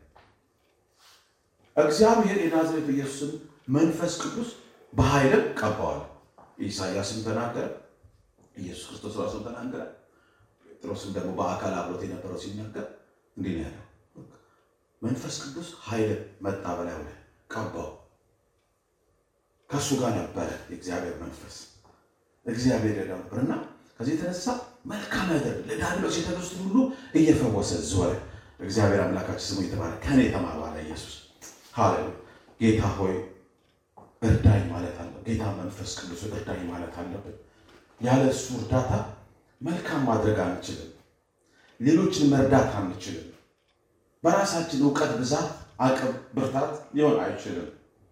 እግዚአብሔር የናዝሬቱ ኢየሱስን መንፈስ ቅዱስ በኃይልም ቀባዋል። ኢሳያስም ተናገረ፣ ኢየሱስ ክርስቶስ ራሱን ተናገረ። ጴጥሮስም ደግሞ በአካል አብሮት የነበረው ሲናገር እንዲህ ነው ያለው፣ መንፈስ ቅዱስ ኃይል መጣ በላዩ ላይ ቀባው። ከእሱ ጋር ነበረ የእግዚአብሔር መንፈስ እግዚአብሔር ያለው ነበርና ከዚህ የተነሳ መልካም ነገር ለዲያብሎስ የተገዙትን ሁሉ እየፈወሰ ዞረ። እግዚአብሔር አምላካችን ስሙ የተባለ ከኔ ተማሩ አለ ኢየሱስ። ሃሌሉያ ጌታ ሆይ እርዳኝ ማለት አለ። ጌታ መንፈስ ቅዱስ እርዳኝ ማለት አለብን። ያለ እሱ እርዳታ መልካም ማድረግ አንችልም። ሌሎችን መርዳት አንችልም። በራሳችን እውቀት ብዛት፣ አቅም፣ ብርታት ሊሆን አይችልም።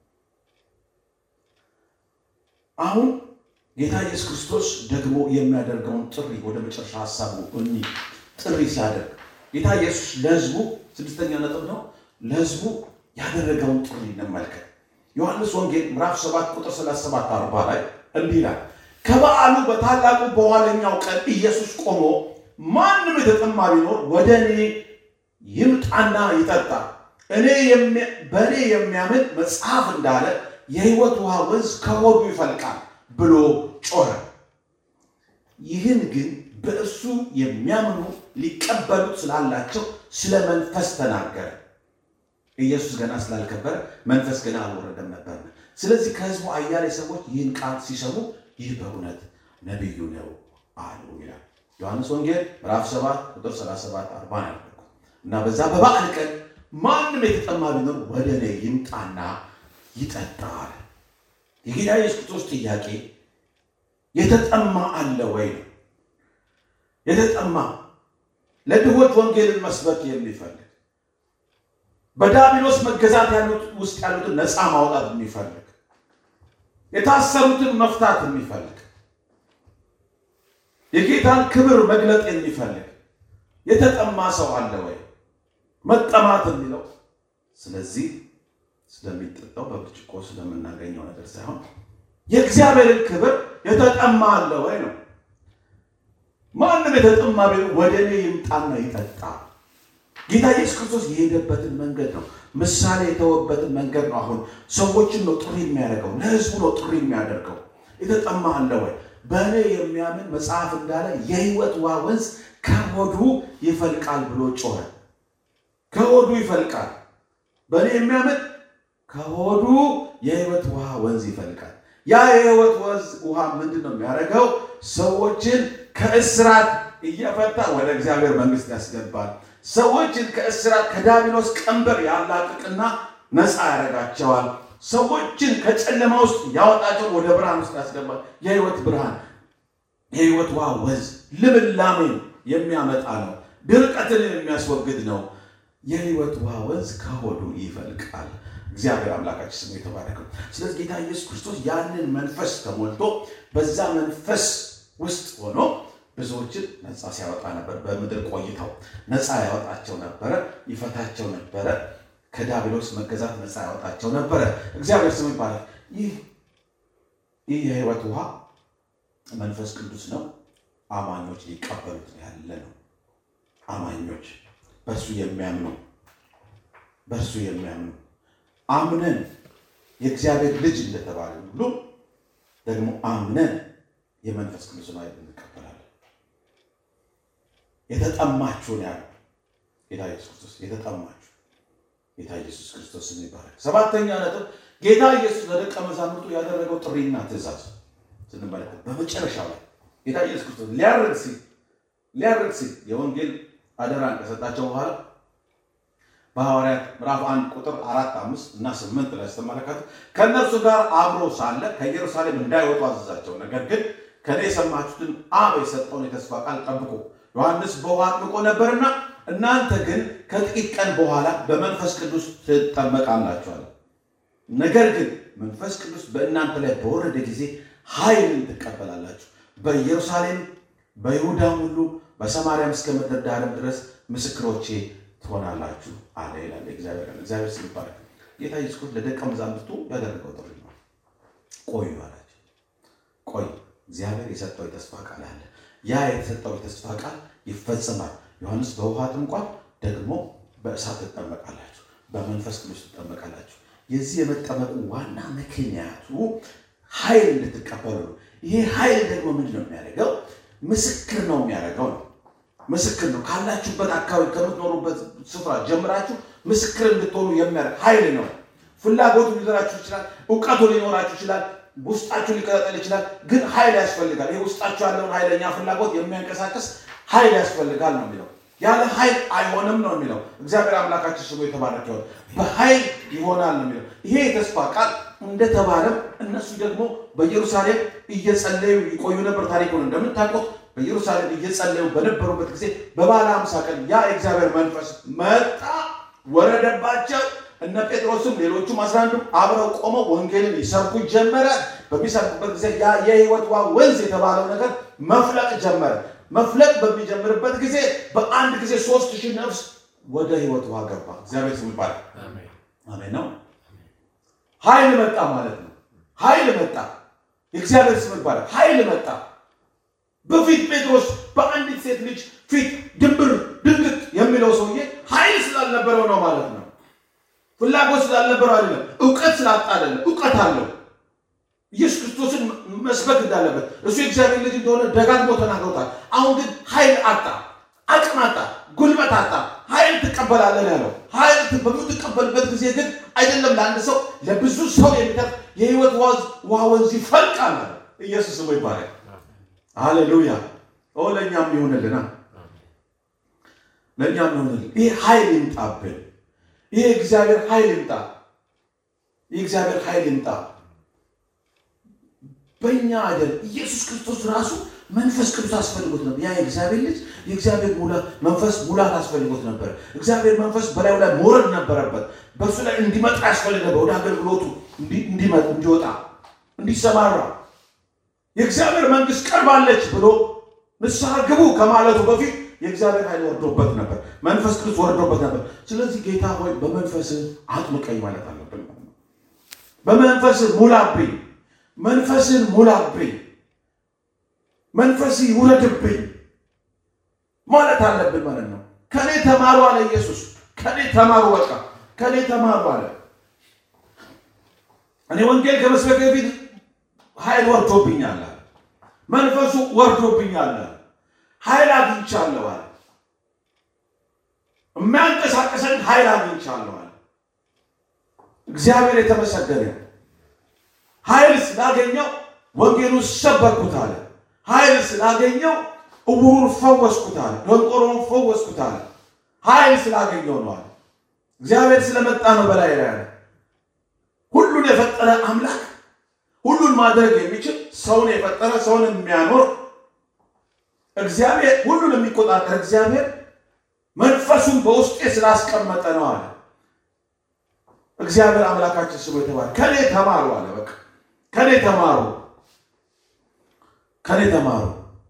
አሁን ጌታ ኢየሱስ ክርስቶስ ደግሞ የሚያደርገውን ጥሪ ወደ መጨረሻ ሀሳቡ እኒ ጥሪ ሲያደርግ ጌታ ኢየሱስ ለሕዝቡ ስድስተኛ ነጥብ ነው። ለሕዝቡ ያደረገውን ጥሪ እንመልከት። ዮሐንስ ወንጌል ምዕራፍ 7 ቁጥር 37 40 ላይ እንዲህ ይላል፣ ከበዓሉ በታላቁ በኋለኛው ቀን ኢየሱስ ቆሞ ማንም የተጠማ ቢኖር ወደ እኔ ይምጣና ይጠጣ፣ እኔ በእኔ የሚያምን መጽሐፍ እንዳለ የሕይወት ውሃ ወንዝ ከሆዱ ይፈልቃል ብሎ ጮኸ። ይህን ግን በእርሱ የሚያምኑ ሊቀበሉት ስላላቸው ስለ መንፈስ ተናገረ። ኢየሱስ ገና ስላልከበረ መንፈስ ገና አልወረደም ነበር። ስለዚህ ከሕዝቡ አያሌ ሰዎች ይህን ቃል ሲሰሙ ይህ በእውነት ነቢዩ ነው አሉ ይላል ዮሐንስ ወንጌል ምዕራፍ 7 ቁጥር 37 40 ያልኩት እና በዛ በበዓል ቀን ማንም የተጠማ ቢኖር ወደ እኔ ይምጣና ይጠጣል። የጌታ ኢየሱስ ክርስቶስ ጥያቄ የተጠማ አለ ወይ ነው። የተጠማ ለድሆች ወንጌልን መስበክ የሚፈልግ በዲያብሎስ መገዛት ያሉት ውስጥ ያሉትን ነፃ ማውጣት የሚፈልግ የታሰሩትን መፍታት የሚፈልግ የጌታን ክብር መግለጥ የሚፈልግ የተጠማ ሰው አለ ወይ? መጠማት የሚለው ስለዚህ ስለሚጠጣው በብርጭቆ ስለምናገኘው ነገር ሳይሆን የእግዚአብሔርን ክብር የተጠማ አለ ወይ ነው። ማንም የተጠማ ቢሆን ወደ እኔ ይምጣና ይጠጣ። ጌታ ኢየሱስ ክርስቶስ የሄደበትን መንገድ ነው፣ ምሳሌ የተወበትን መንገድ ነው። አሁን ሰዎችን ነው ጥሪ የሚያደርገው፣ ለህዝቡ ነው ጥሪ የሚያደርገው። የተጠማ አለ ወይ? በእኔ የሚያምን መጽሐፍ እንዳለ የህይወት ውሃ ወንዝ ከሆዱ ይፈልቃል ብሎ ጮኸ። ከሆዱ ይፈልቃል። በእኔ የሚያምን ከሆዱ የሕይወት ውሃ ወንዝ ይፈልቃል። ያ የሕይወት ወንዝ ውሃ ምንድን ነው የሚያደርገው? ሰዎችን ከእስራት እየፈታ ወደ እግዚአብሔር መንግሥት ያስገባል። ሰዎችን ከእስራት ከዲያብሎስ ቀንበር ያላቅቅና ነፃ ያደርጋቸዋል። ሰዎችን ከጨለማ ውስጥ ያወጣቸው ወደ ብርሃን ውስጥ ያስገባል። የሕይወት ብርሃን የሕይወት ውሃ ወንዝ ልምላሜን የሚያመጣ ነው። ድርቀትን የሚያስወግድ ነው። የሕይወት ውሃ ወንዝ ከሆዱ ይፈልቃል። እግዚአብሔር አምላካችን ስሙ የተባረከው። ስለዚህ ጌታ ኢየሱስ ክርስቶስ ያንን መንፈስ ተሞልቶ በዛ መንፈስ ውስጥ ሆኖ ብዙዎችን ነፃ ሲያወጣ ነበር። በምድር ቆይተው ነፃ ያወጣቸው ነበረ፣ ይፈታቸው ነበረ። ከዲያብሎስ መገዛት ነፃ ያወጣቸው ነበረ። እግዚአብሔር ስሙ ይባላል። ይህ ይህ የሕይወት ውሃ መንፈስ ቅዱስ ነው። አማኞች ሊቀበሉት ያለ ነው። አማኞች በእርሱ የሚያምኑ በእርሱ የሚያምኑ አምነን የእግዚአብሔር ልጅ እንደተባለ ሁሉ ደግሞ አምነን የመንፈስ ቅዱስን ኃይል እንቀበላለን። የተጠማችሁን ያለ ጌታ ኢየሱስ ክርስቶስ የተጠማችሁ ጌታ ኢየሱስ ክርስቶስ ስም ይባላል። ሰባተኛ ነጥብ ጌታ ኢየሱስ ለደቀ መዛሙርቱ ያደረገው ጥሪና ትእዛዝ ስንመለከት በመጨረሻው ላይ ጌታ ኢየሱስ ክርስቶስ ሊያርግ ሲል ሊያርግ ሲል የወንጌል አደራን ከሰጣቸው በኋላ በሐዋርያት ምዕራፍ አንድ ቁጥር አራት አምስት እና ስምንት ላይ ስትመለከቱ ከእነርሱ ጋር አብሮ ሳለ ከኢየሩሳሌም እንዳይወጡ አዘዛቸው። ነገር ግን ከእኔ የሰማችሁትን አብ የሰጠውን የተስፋ ቃል ጠብቁ። ዮሐንስ በውሃ አጥምቆ ነበርና እናንተ ግን ከጥቂት ቀን በኋላ በመንፈስ ቅዱስ ትጠመቃላችኋል። ነገር ግን መንፈስ ቅዱስ በእናንተ ላይ በወረደ ጊዜ ኃይልን ትቀበላላችሁ። በኢየሩሳሌም በይሁዳም ሁሉ በሰማርያም እስከ ምድር ዳርም ድረስ ምስክሮቼ ትሆናላችሁ አለ ይላል እግዚአብሔር። እግዚአብሔር ስም ይባረክ። ጌታ ኢየሱስ ክርስቶስ ለደቀ መዛሙርቱ ያደረገው ጥሪ ነው። ቆዩ አላቸው። ቆዩ። እግዚአብሔር የሰጠው የተስፋ ቃል አለ። ያ የተሰጠው የተስፋ ቃል ይፈጸማል። ዮሐንስ በውሃ ጥምቋል፣ ደግሞ በእሳት ትጠመቃላችሁ፣ በመንፈስ ቅዱስ ትጠመቃላችሁ። የዚህ የመጠመቁ ዋና ምክንያቱ ኃይል እንድትቀበሉ ነው። ይሄ ኃይል ደግሞ ምንድን ነው የሚያደርገው? ምስክር ነው የሚያደርገው ነው ምስክር ነው። ካላችሁበት አካባቢ ከምትኖሩበት ስፍራ ጀምራችሁ ምስክር እንድትሆኑ የሚያደርግ ኃይል ነው። ፍላጎቱ ሊኖራችሁ ይችላል። እውቀቱ ሊኖራችሁ ይችላል። ውስጣችሁ ሊቀጣጠል ይችላል። ግን ኃይል ያስፈልጋል። ይህ ውስጣችሁ ያለውን ኃይለኛ ፍላጎት የሚያንቀሳቀስ ኃይል ያስፈልጋል ነው የሚለው። ያለ ኃይል አይሆንም ነው የሚለው። እግዚአብሔር አምላካችን ስሙ የተባረከ ይሆን። በኃይል ይሆናል ነው የሚለው። ይሄ የተስፋ ቃል እንደተባለም እነሱ ደግሞ በኢየሩሳሌም እየጸለዩ ይቆዩ ነበር። ታሪኩን እንደምታውቁት በኢየሩሳሌም እየጸለዩ በነበሩበት ጊዜ በበዓለ ሃምሳ ቀን ያ የእግዚአብሔር መንፈስ መጣ፣ ወረደባቸው። እነ ጴጥሮስም ሌሎቹም አስራ አንዱም አብረው ቆመው ወንጌልን ይሰብኩ ጀመረ። በሚሰብኩበት ጊዜ ያ የሕይወት ውሃ ወንዝ የተባለው ነገር መፍለቅ ጀመረ። መፍለቅ በሚጀምርበት ጊዜ በአንድ ጊዜ ሶስት ሺህ ነፍስ ወደ ሕይወት ውሃ ገባ። እግዚአብሔር ስም ይባላል። አሜን ነው። ኃይል መጣ ማለት ነው። ኃይል መጣ። የእግዚአብሔር ስም ይባላል። ኃይል መጣ። በፊት ጴጥሮስ በአንዲት ሴት ልጅ ፊት ድንብር ድንግጥ የሚለው ሰውዬ ኃይል ስላልነበረው ነው ማለት ነው። ፍላጎት ስላልነበረው አይደለም። እውቀት ስላጣ አይደለም። እውቀት አለው። ኢየሱስ ክርስቶስን መስበክ እንዳለበት እሱ የእግዚአብሔር ልጅ እንደሆነ ደጋግሞ ተናግሮታል። አሁን ግን ኃይል አጣ፣ አቅም አጣ፣ ጉልበት አጣ። ኃይል ትቀበላለን ያለው ኃይል በምትቀበልበት ጊዜ ግን አይደለም ለአንድ ሰው ለብዙ ሰው የሚተርፍ የህይወት ውሃ ወንዝ ይፈልቃል። ኢየሱስ ስሙ ይባላል። ሃሌሉያ! ኦ ለእኛም ይሆንልና ለእኛም ይሆንልን። ይህ ኃይል ይምጣብን። ይህ እግዚአብሔር ኃይል ይምጣ። ይህ እግዚአብሔር ኃይል ይምጣ በእኛ አይደል። ኢየሱስ ክርስቶስ ራሱ መንፈስ ቅዱስ አስፈልጎት ነበር። ያ የእግዚአብሔር ልጅ የእግዚአብሔር መንፈስ ሙላት አስፈልጎት ነበር። እግዚአብሔር መንፈስ በላዩ ላይ መውረድ ነበረበት። በእሱ ላይ እንዲመጣ ያስፈልግ ነበር። ወደ አገልግሎቱ እንዲመጥ እንዲወጣ እንዲሰማራ የእግዚአብሔር መንግስት ቀርባለች ብሎ ንስሐ ግቡ ከማለቱ በፊት የእግዚአብሔር ኃይል ወርዶበት ነበር። መንፈስ ቅዱስ ወርዶበት ነበር። ስለዚህ ጌታ ሆይ በመንፈስ አጥምቀኝ ማለት አለብን። በመንፈስ ሙላብኝ፣ መንፈስን ሙላብኝ፣ መንፈስ ይውረድብኝ ማለት አለብን ማለት ነው። ከኔ ተማሩ አለ ኢየሱስ። ከኔ ተማሩ፣ በቃ ከኔ ተማሩ አለ። እኔ ወንጌል ከመስበክ በፊት ኃይል ወርዶብኛል፣ መንፈሱ ወርዶብኛል፣ ኃይል አግኝቻለሁ አለ። የሚያንቀሳቀሰን ኃይል አግኝቻለሁ አለ። እግዚአብሔር የተመሰገነ ነው። ኃይል ስላገኘው ወንጌሉን ሰበኩት አለ። ኃይል ስላገኘው እውሩን ፈወስኩት አለ። ደንቆሮውን ፈወስኩት አለ። ኃይል ስላገኘው ነው አለ። እግዚአብሔር ስለመጣ ነው በላይ ላይ ያለ ሁሉን የፈጠረ አምላክ ሁሉን ማድረግ የሚችል ሰውን የፈጠረ ሰውን የሚያኖር እግዚአብሔር ሁሉን የሚቆጣጠር እግዚአብሔር መንፈሱን በውስጤ ስላስቀመጠ ነው አለ። እግዚአብሔር አምላካችን ስሙ የተባለ ከኔ ተማሩ አለ። በቃ ከኔ ተማሩ፣ ከኔ ተማሩ።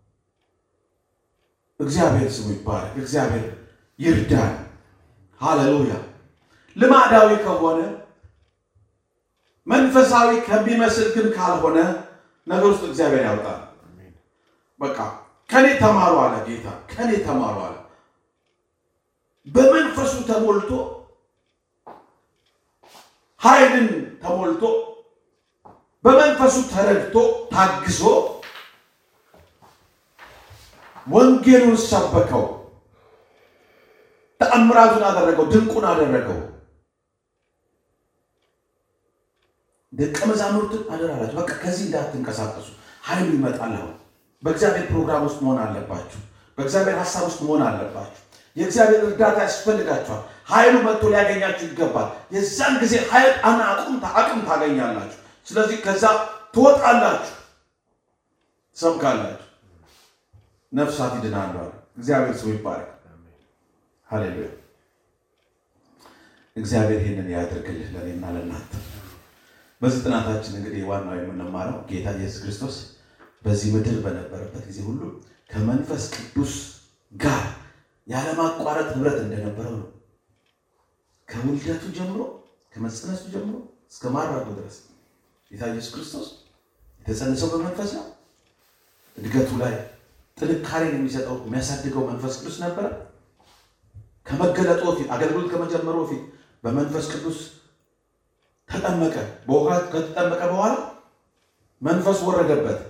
እግዚአብሔር ስሙ ይባረክ። እግዚአብሔር ይርዳን። ሃሌሉያ። ልማዳዊ ከሆነ መንፈሳዊ ከሚመስል ግን ካልሆነ ነገር ውስጥ እግዚአብሔር ያውጣል። በቃ ከኔ ተማሩ አለ ጌታ። ከኔ ተማሩ አለ። በመንፈሱ ተሞልቶ ኃይልን ተሞልቶ በመንፈሱ ተረድቶ ታግዞ ወንጌሉን ሰበከው፣ ተአምራቱን አደረገው፣ ድንቁን አደረገው። ደቀ መዛሙርትን አደራላችሁ፣ በቃ ከዚህ እንዳትንቀሳቀሱ፣ ኃይሉ ይመጣል። አሁን በእግዚአብሔር ፕሮግራም ውስጥ መሆን አለባችሁ። በእግዚአብሔር ሀሳብ ውስጥ መሆን አለባችሁ። የእግዚአብሔር እርዳታ ያስፈልጋችኋል። ኃይሉ መጥቶ ሊያገኛችሁ ይገባል። የዛን ጊዜ ኃይል አና አቁም አቅም ታገኛላችሁ። ስለዚህ ከዛ ትወጣላችሁ፣ ሰብካላችሁ፣ ነፍሳት ይድናሉ አለ። እግዚአብሔር ሰው ይባረክ። ሃሌሉያ። እግዚአብሔር ይህንን ያደርግልህ ለእኔና ለእናንተ። በዚህ ጥናታችን እንግዲህ ዋናው የምንማረው ጌታ ኢየሱስ ክርስቶስ በዚህ ምድር በነበረበት ጊዜ ሁሉ ከመንፈስ ቅዱስ ጋር ያለማቋረጥ ህብረት እንደነበረው ነው። ከውልደቱ ጀምሮ ከመጸነሱ ጀምሮ እስከ ማራቱ ድረስ ጌታ ኢየሱስ ክርስቶስ የተጸነሰው በመንፈስ ነው። እድገቱ ላይ ጥንካሬን የሚሰጠው የሚያሳድገው መንፈስ ቅዱስ ነበረ። ከመገለጡ በፊት አገልግሎት ከመጀመሩ በፊት በመንፈስ ቅዱስ ተጠመቀ። በውሃ ከተጠመቀ በኋላ መንፈስ ወረደበት።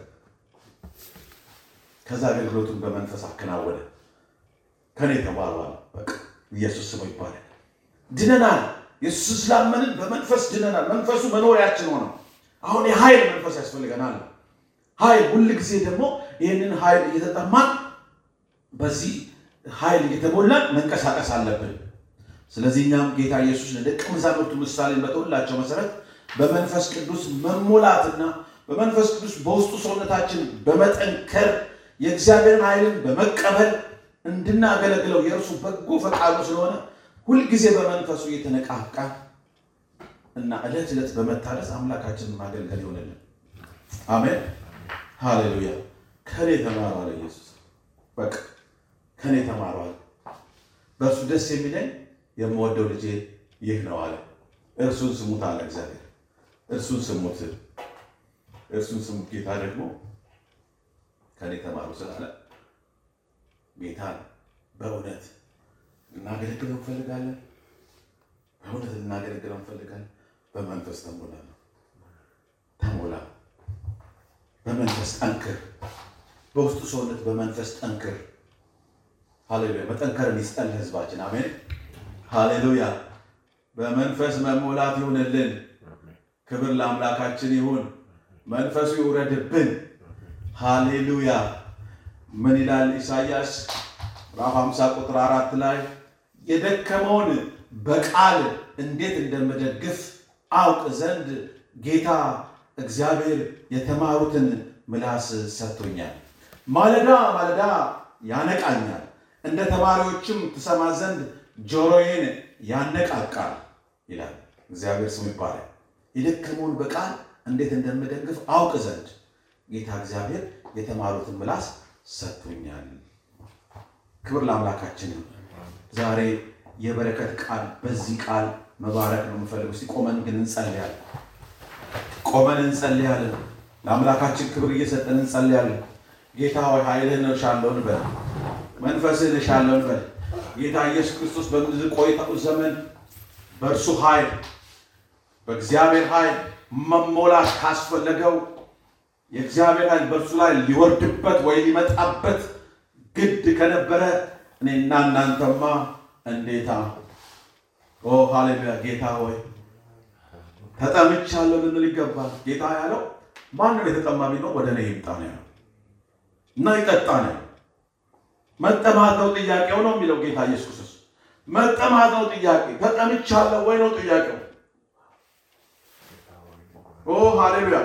ከዛ አገልግሎቱን በመንፈስ አከናወነ። ከኔ ተባሏል። በቃ ኢየሱስ ስሙ ይባላል። ድነናል። ኢየሱስ ስላመንን በመንፈስ ድነናል። መንፈሱ መኖሪያችን ሆነ። አሁን የኃይል መንፈስ ያስፈልገናል። ኃይል ሁል ጊዜ ደግሞ ይህንን ኃይል እየተጠማን በዚህ ኃይል እየተሞላን መንቀሳቀስ አለብን። ስለዚህ እኛም ጌታ ኢየሱስ ለደቀ መዛሙርቱ ምሳሌ በተወላቸው መሰረት በመንፈስ ቅዱስ መሞላትና በመንፈስ ቅዱስ በውስጡ ሰውነታችን በመጠንከር የእግዚአብሔርን ኃይልን በመቀበል እንድናገለግለው የእርሱ በጎ ፈቃዱ ስለሆነ ሁልጊዜ በመንፈሱ እየተነቃቃ እና ዕለት ዕለት በመታደስ አምላካችንን ማገልገል ይሆንልን። አሜን ሃሌሉያ። ከኔ ተማሩ አለ ኢየሱስ። በቃ ከኔ ተማሩ አለ። በእርሱ ደስ የሚለኝ የምወደው ልጄ ይህ ነው አለ። እርሱን ስሙት አለ እግዚአብሔር። እርሱን ስሙት፣ እርሱን ስሙት። ጌታ ደግሞ ከኔ ተማሩ ስላለ ጌታን በእውነት እናገለግለው እንፈልጋለን። በእውነት እናገለግለው እንፈልጋለን። በመንፈስ ተሞላ ነው ተሞላ። በመንፈስ ጠንክር። በውስጡ ሰውነት በመንፈስ ጠንክር። ሃሌሉያ። መጠንከርን ይስጠን ህዝባችን። አሜን ሃሌሉያ። በመንፈስ መሞላት ይሁንልን። ክብር ለአምላካችን ይሁን። መንፈሱ ይውረድብን። ሃሌሉያ። ምን ይላል ኢሳይያስ ምዕራፍ 50 ቁጥር አራት ላይ የደከመውን በቃል እንዴት እንደምደግፍ አውቅ ዘንድ ጌታ እግዚአብሔር የተማሩትን ምላስ ሰጥቶኛል። ማለዳ ማለዳ ያነቃኛል፣ እንደ ተማሪዎችም ትሰማ ዘንድ ጆሮዬን ያነቃቃል ይላል። እግዚአብሔር ስሙ ይባላል። የደከመውን በቃል እንዴት እንደምደግፍ አውቅ ዘንድ ጌታ እግዚአብሔር የተማሩትን ምላስ ሰጥቶኛል። ክብር ለአምላካችን። ዛሬ የበረከት ቃል በዚህ ቃል መባረክ ነው የምፈልገው። እስቲ ቆመን ግን እንጸልያለን። ቆመን እንጸልያለን። ለአምላካችን ክብር እየሰጠን እንጸልያለን። ጌታ ሆይ ኃይልህን እሻለሁ እንበል፣ መንፈስህን እሻለሁ እንበል። ጌታ ኢየሱስ ክርስቶስ በምድር ቆይታው ዘመን በእርሱ ኃይል በእግዚአብሔር ኃይል መሞላት ካስፈለገው የእግዚአብሔር ኃይል በእርሱ ላይ ሊወርድበት ወይ ሊመጣበት ግድ ከነበረ እኔና እናንተማ እንዴታ ኦ ሃሌሉያ ጌታ ሆይ ተጠምቻለሁ ልንል ይገባል። ጌታ ያለው ማንም የተጠማ ቢኖር ወደ እኔ ይምጣ ነው ያለው እና ይጠጣ ነው። መጠማት ነው ጥያቄው ነው የሚለው ጌታ ኢየሱስ ክርስቶስ። መጠማት ነው ጥያቄ። ተጠምቻለሁ ወይ ነው ጥያቄው። ኦ ሃሌሉያ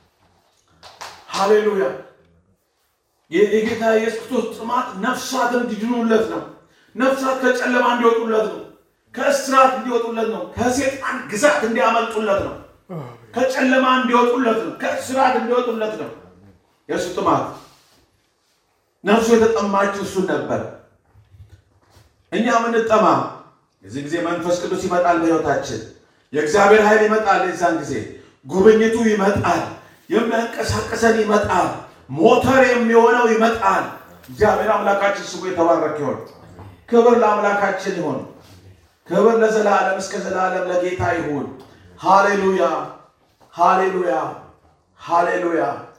ሃሌሉያ። የጌታ ኢየሱስ ክርስቶስ ጥማት ነፍሳት እንዲድኑለት ነው። ነፍሳት ከጨለማ እንዲወጡለት ነው። ከእስራት እንዲወጡለት ነው። ከሴጣን ግዛት እንዲያመልጡለት ነው። ከጨለማ እንዲወጡለት ነው። ከእስራት እንዲወጡለት ነው። የእሱ ጥማት ነፍሱ የተጠማችው እሱን ነበር። እኛ ምንጠማ የዚህ ጊዜ መንፈስ ቅዱስ ይመጣል በሕይወታችን። የእግዚአብሔር ኃይል ይመጣል። የዛን ጊዜ ጉብኝቱ ይመጣል። የሚያንቀሳቀሰን ይመጣል። ሞተር የሚሆነው ይመጣል። እግዚአብሔር አምላካችን ስሙ የተባረከ ይሆን። ክብር ለአምላካችን ይሆን። ክብር ለዘላለም እስከ ዘላለም ለጌታ ይሁን። ሃሌሉያ ሃሌሉያ ሃሌሉያ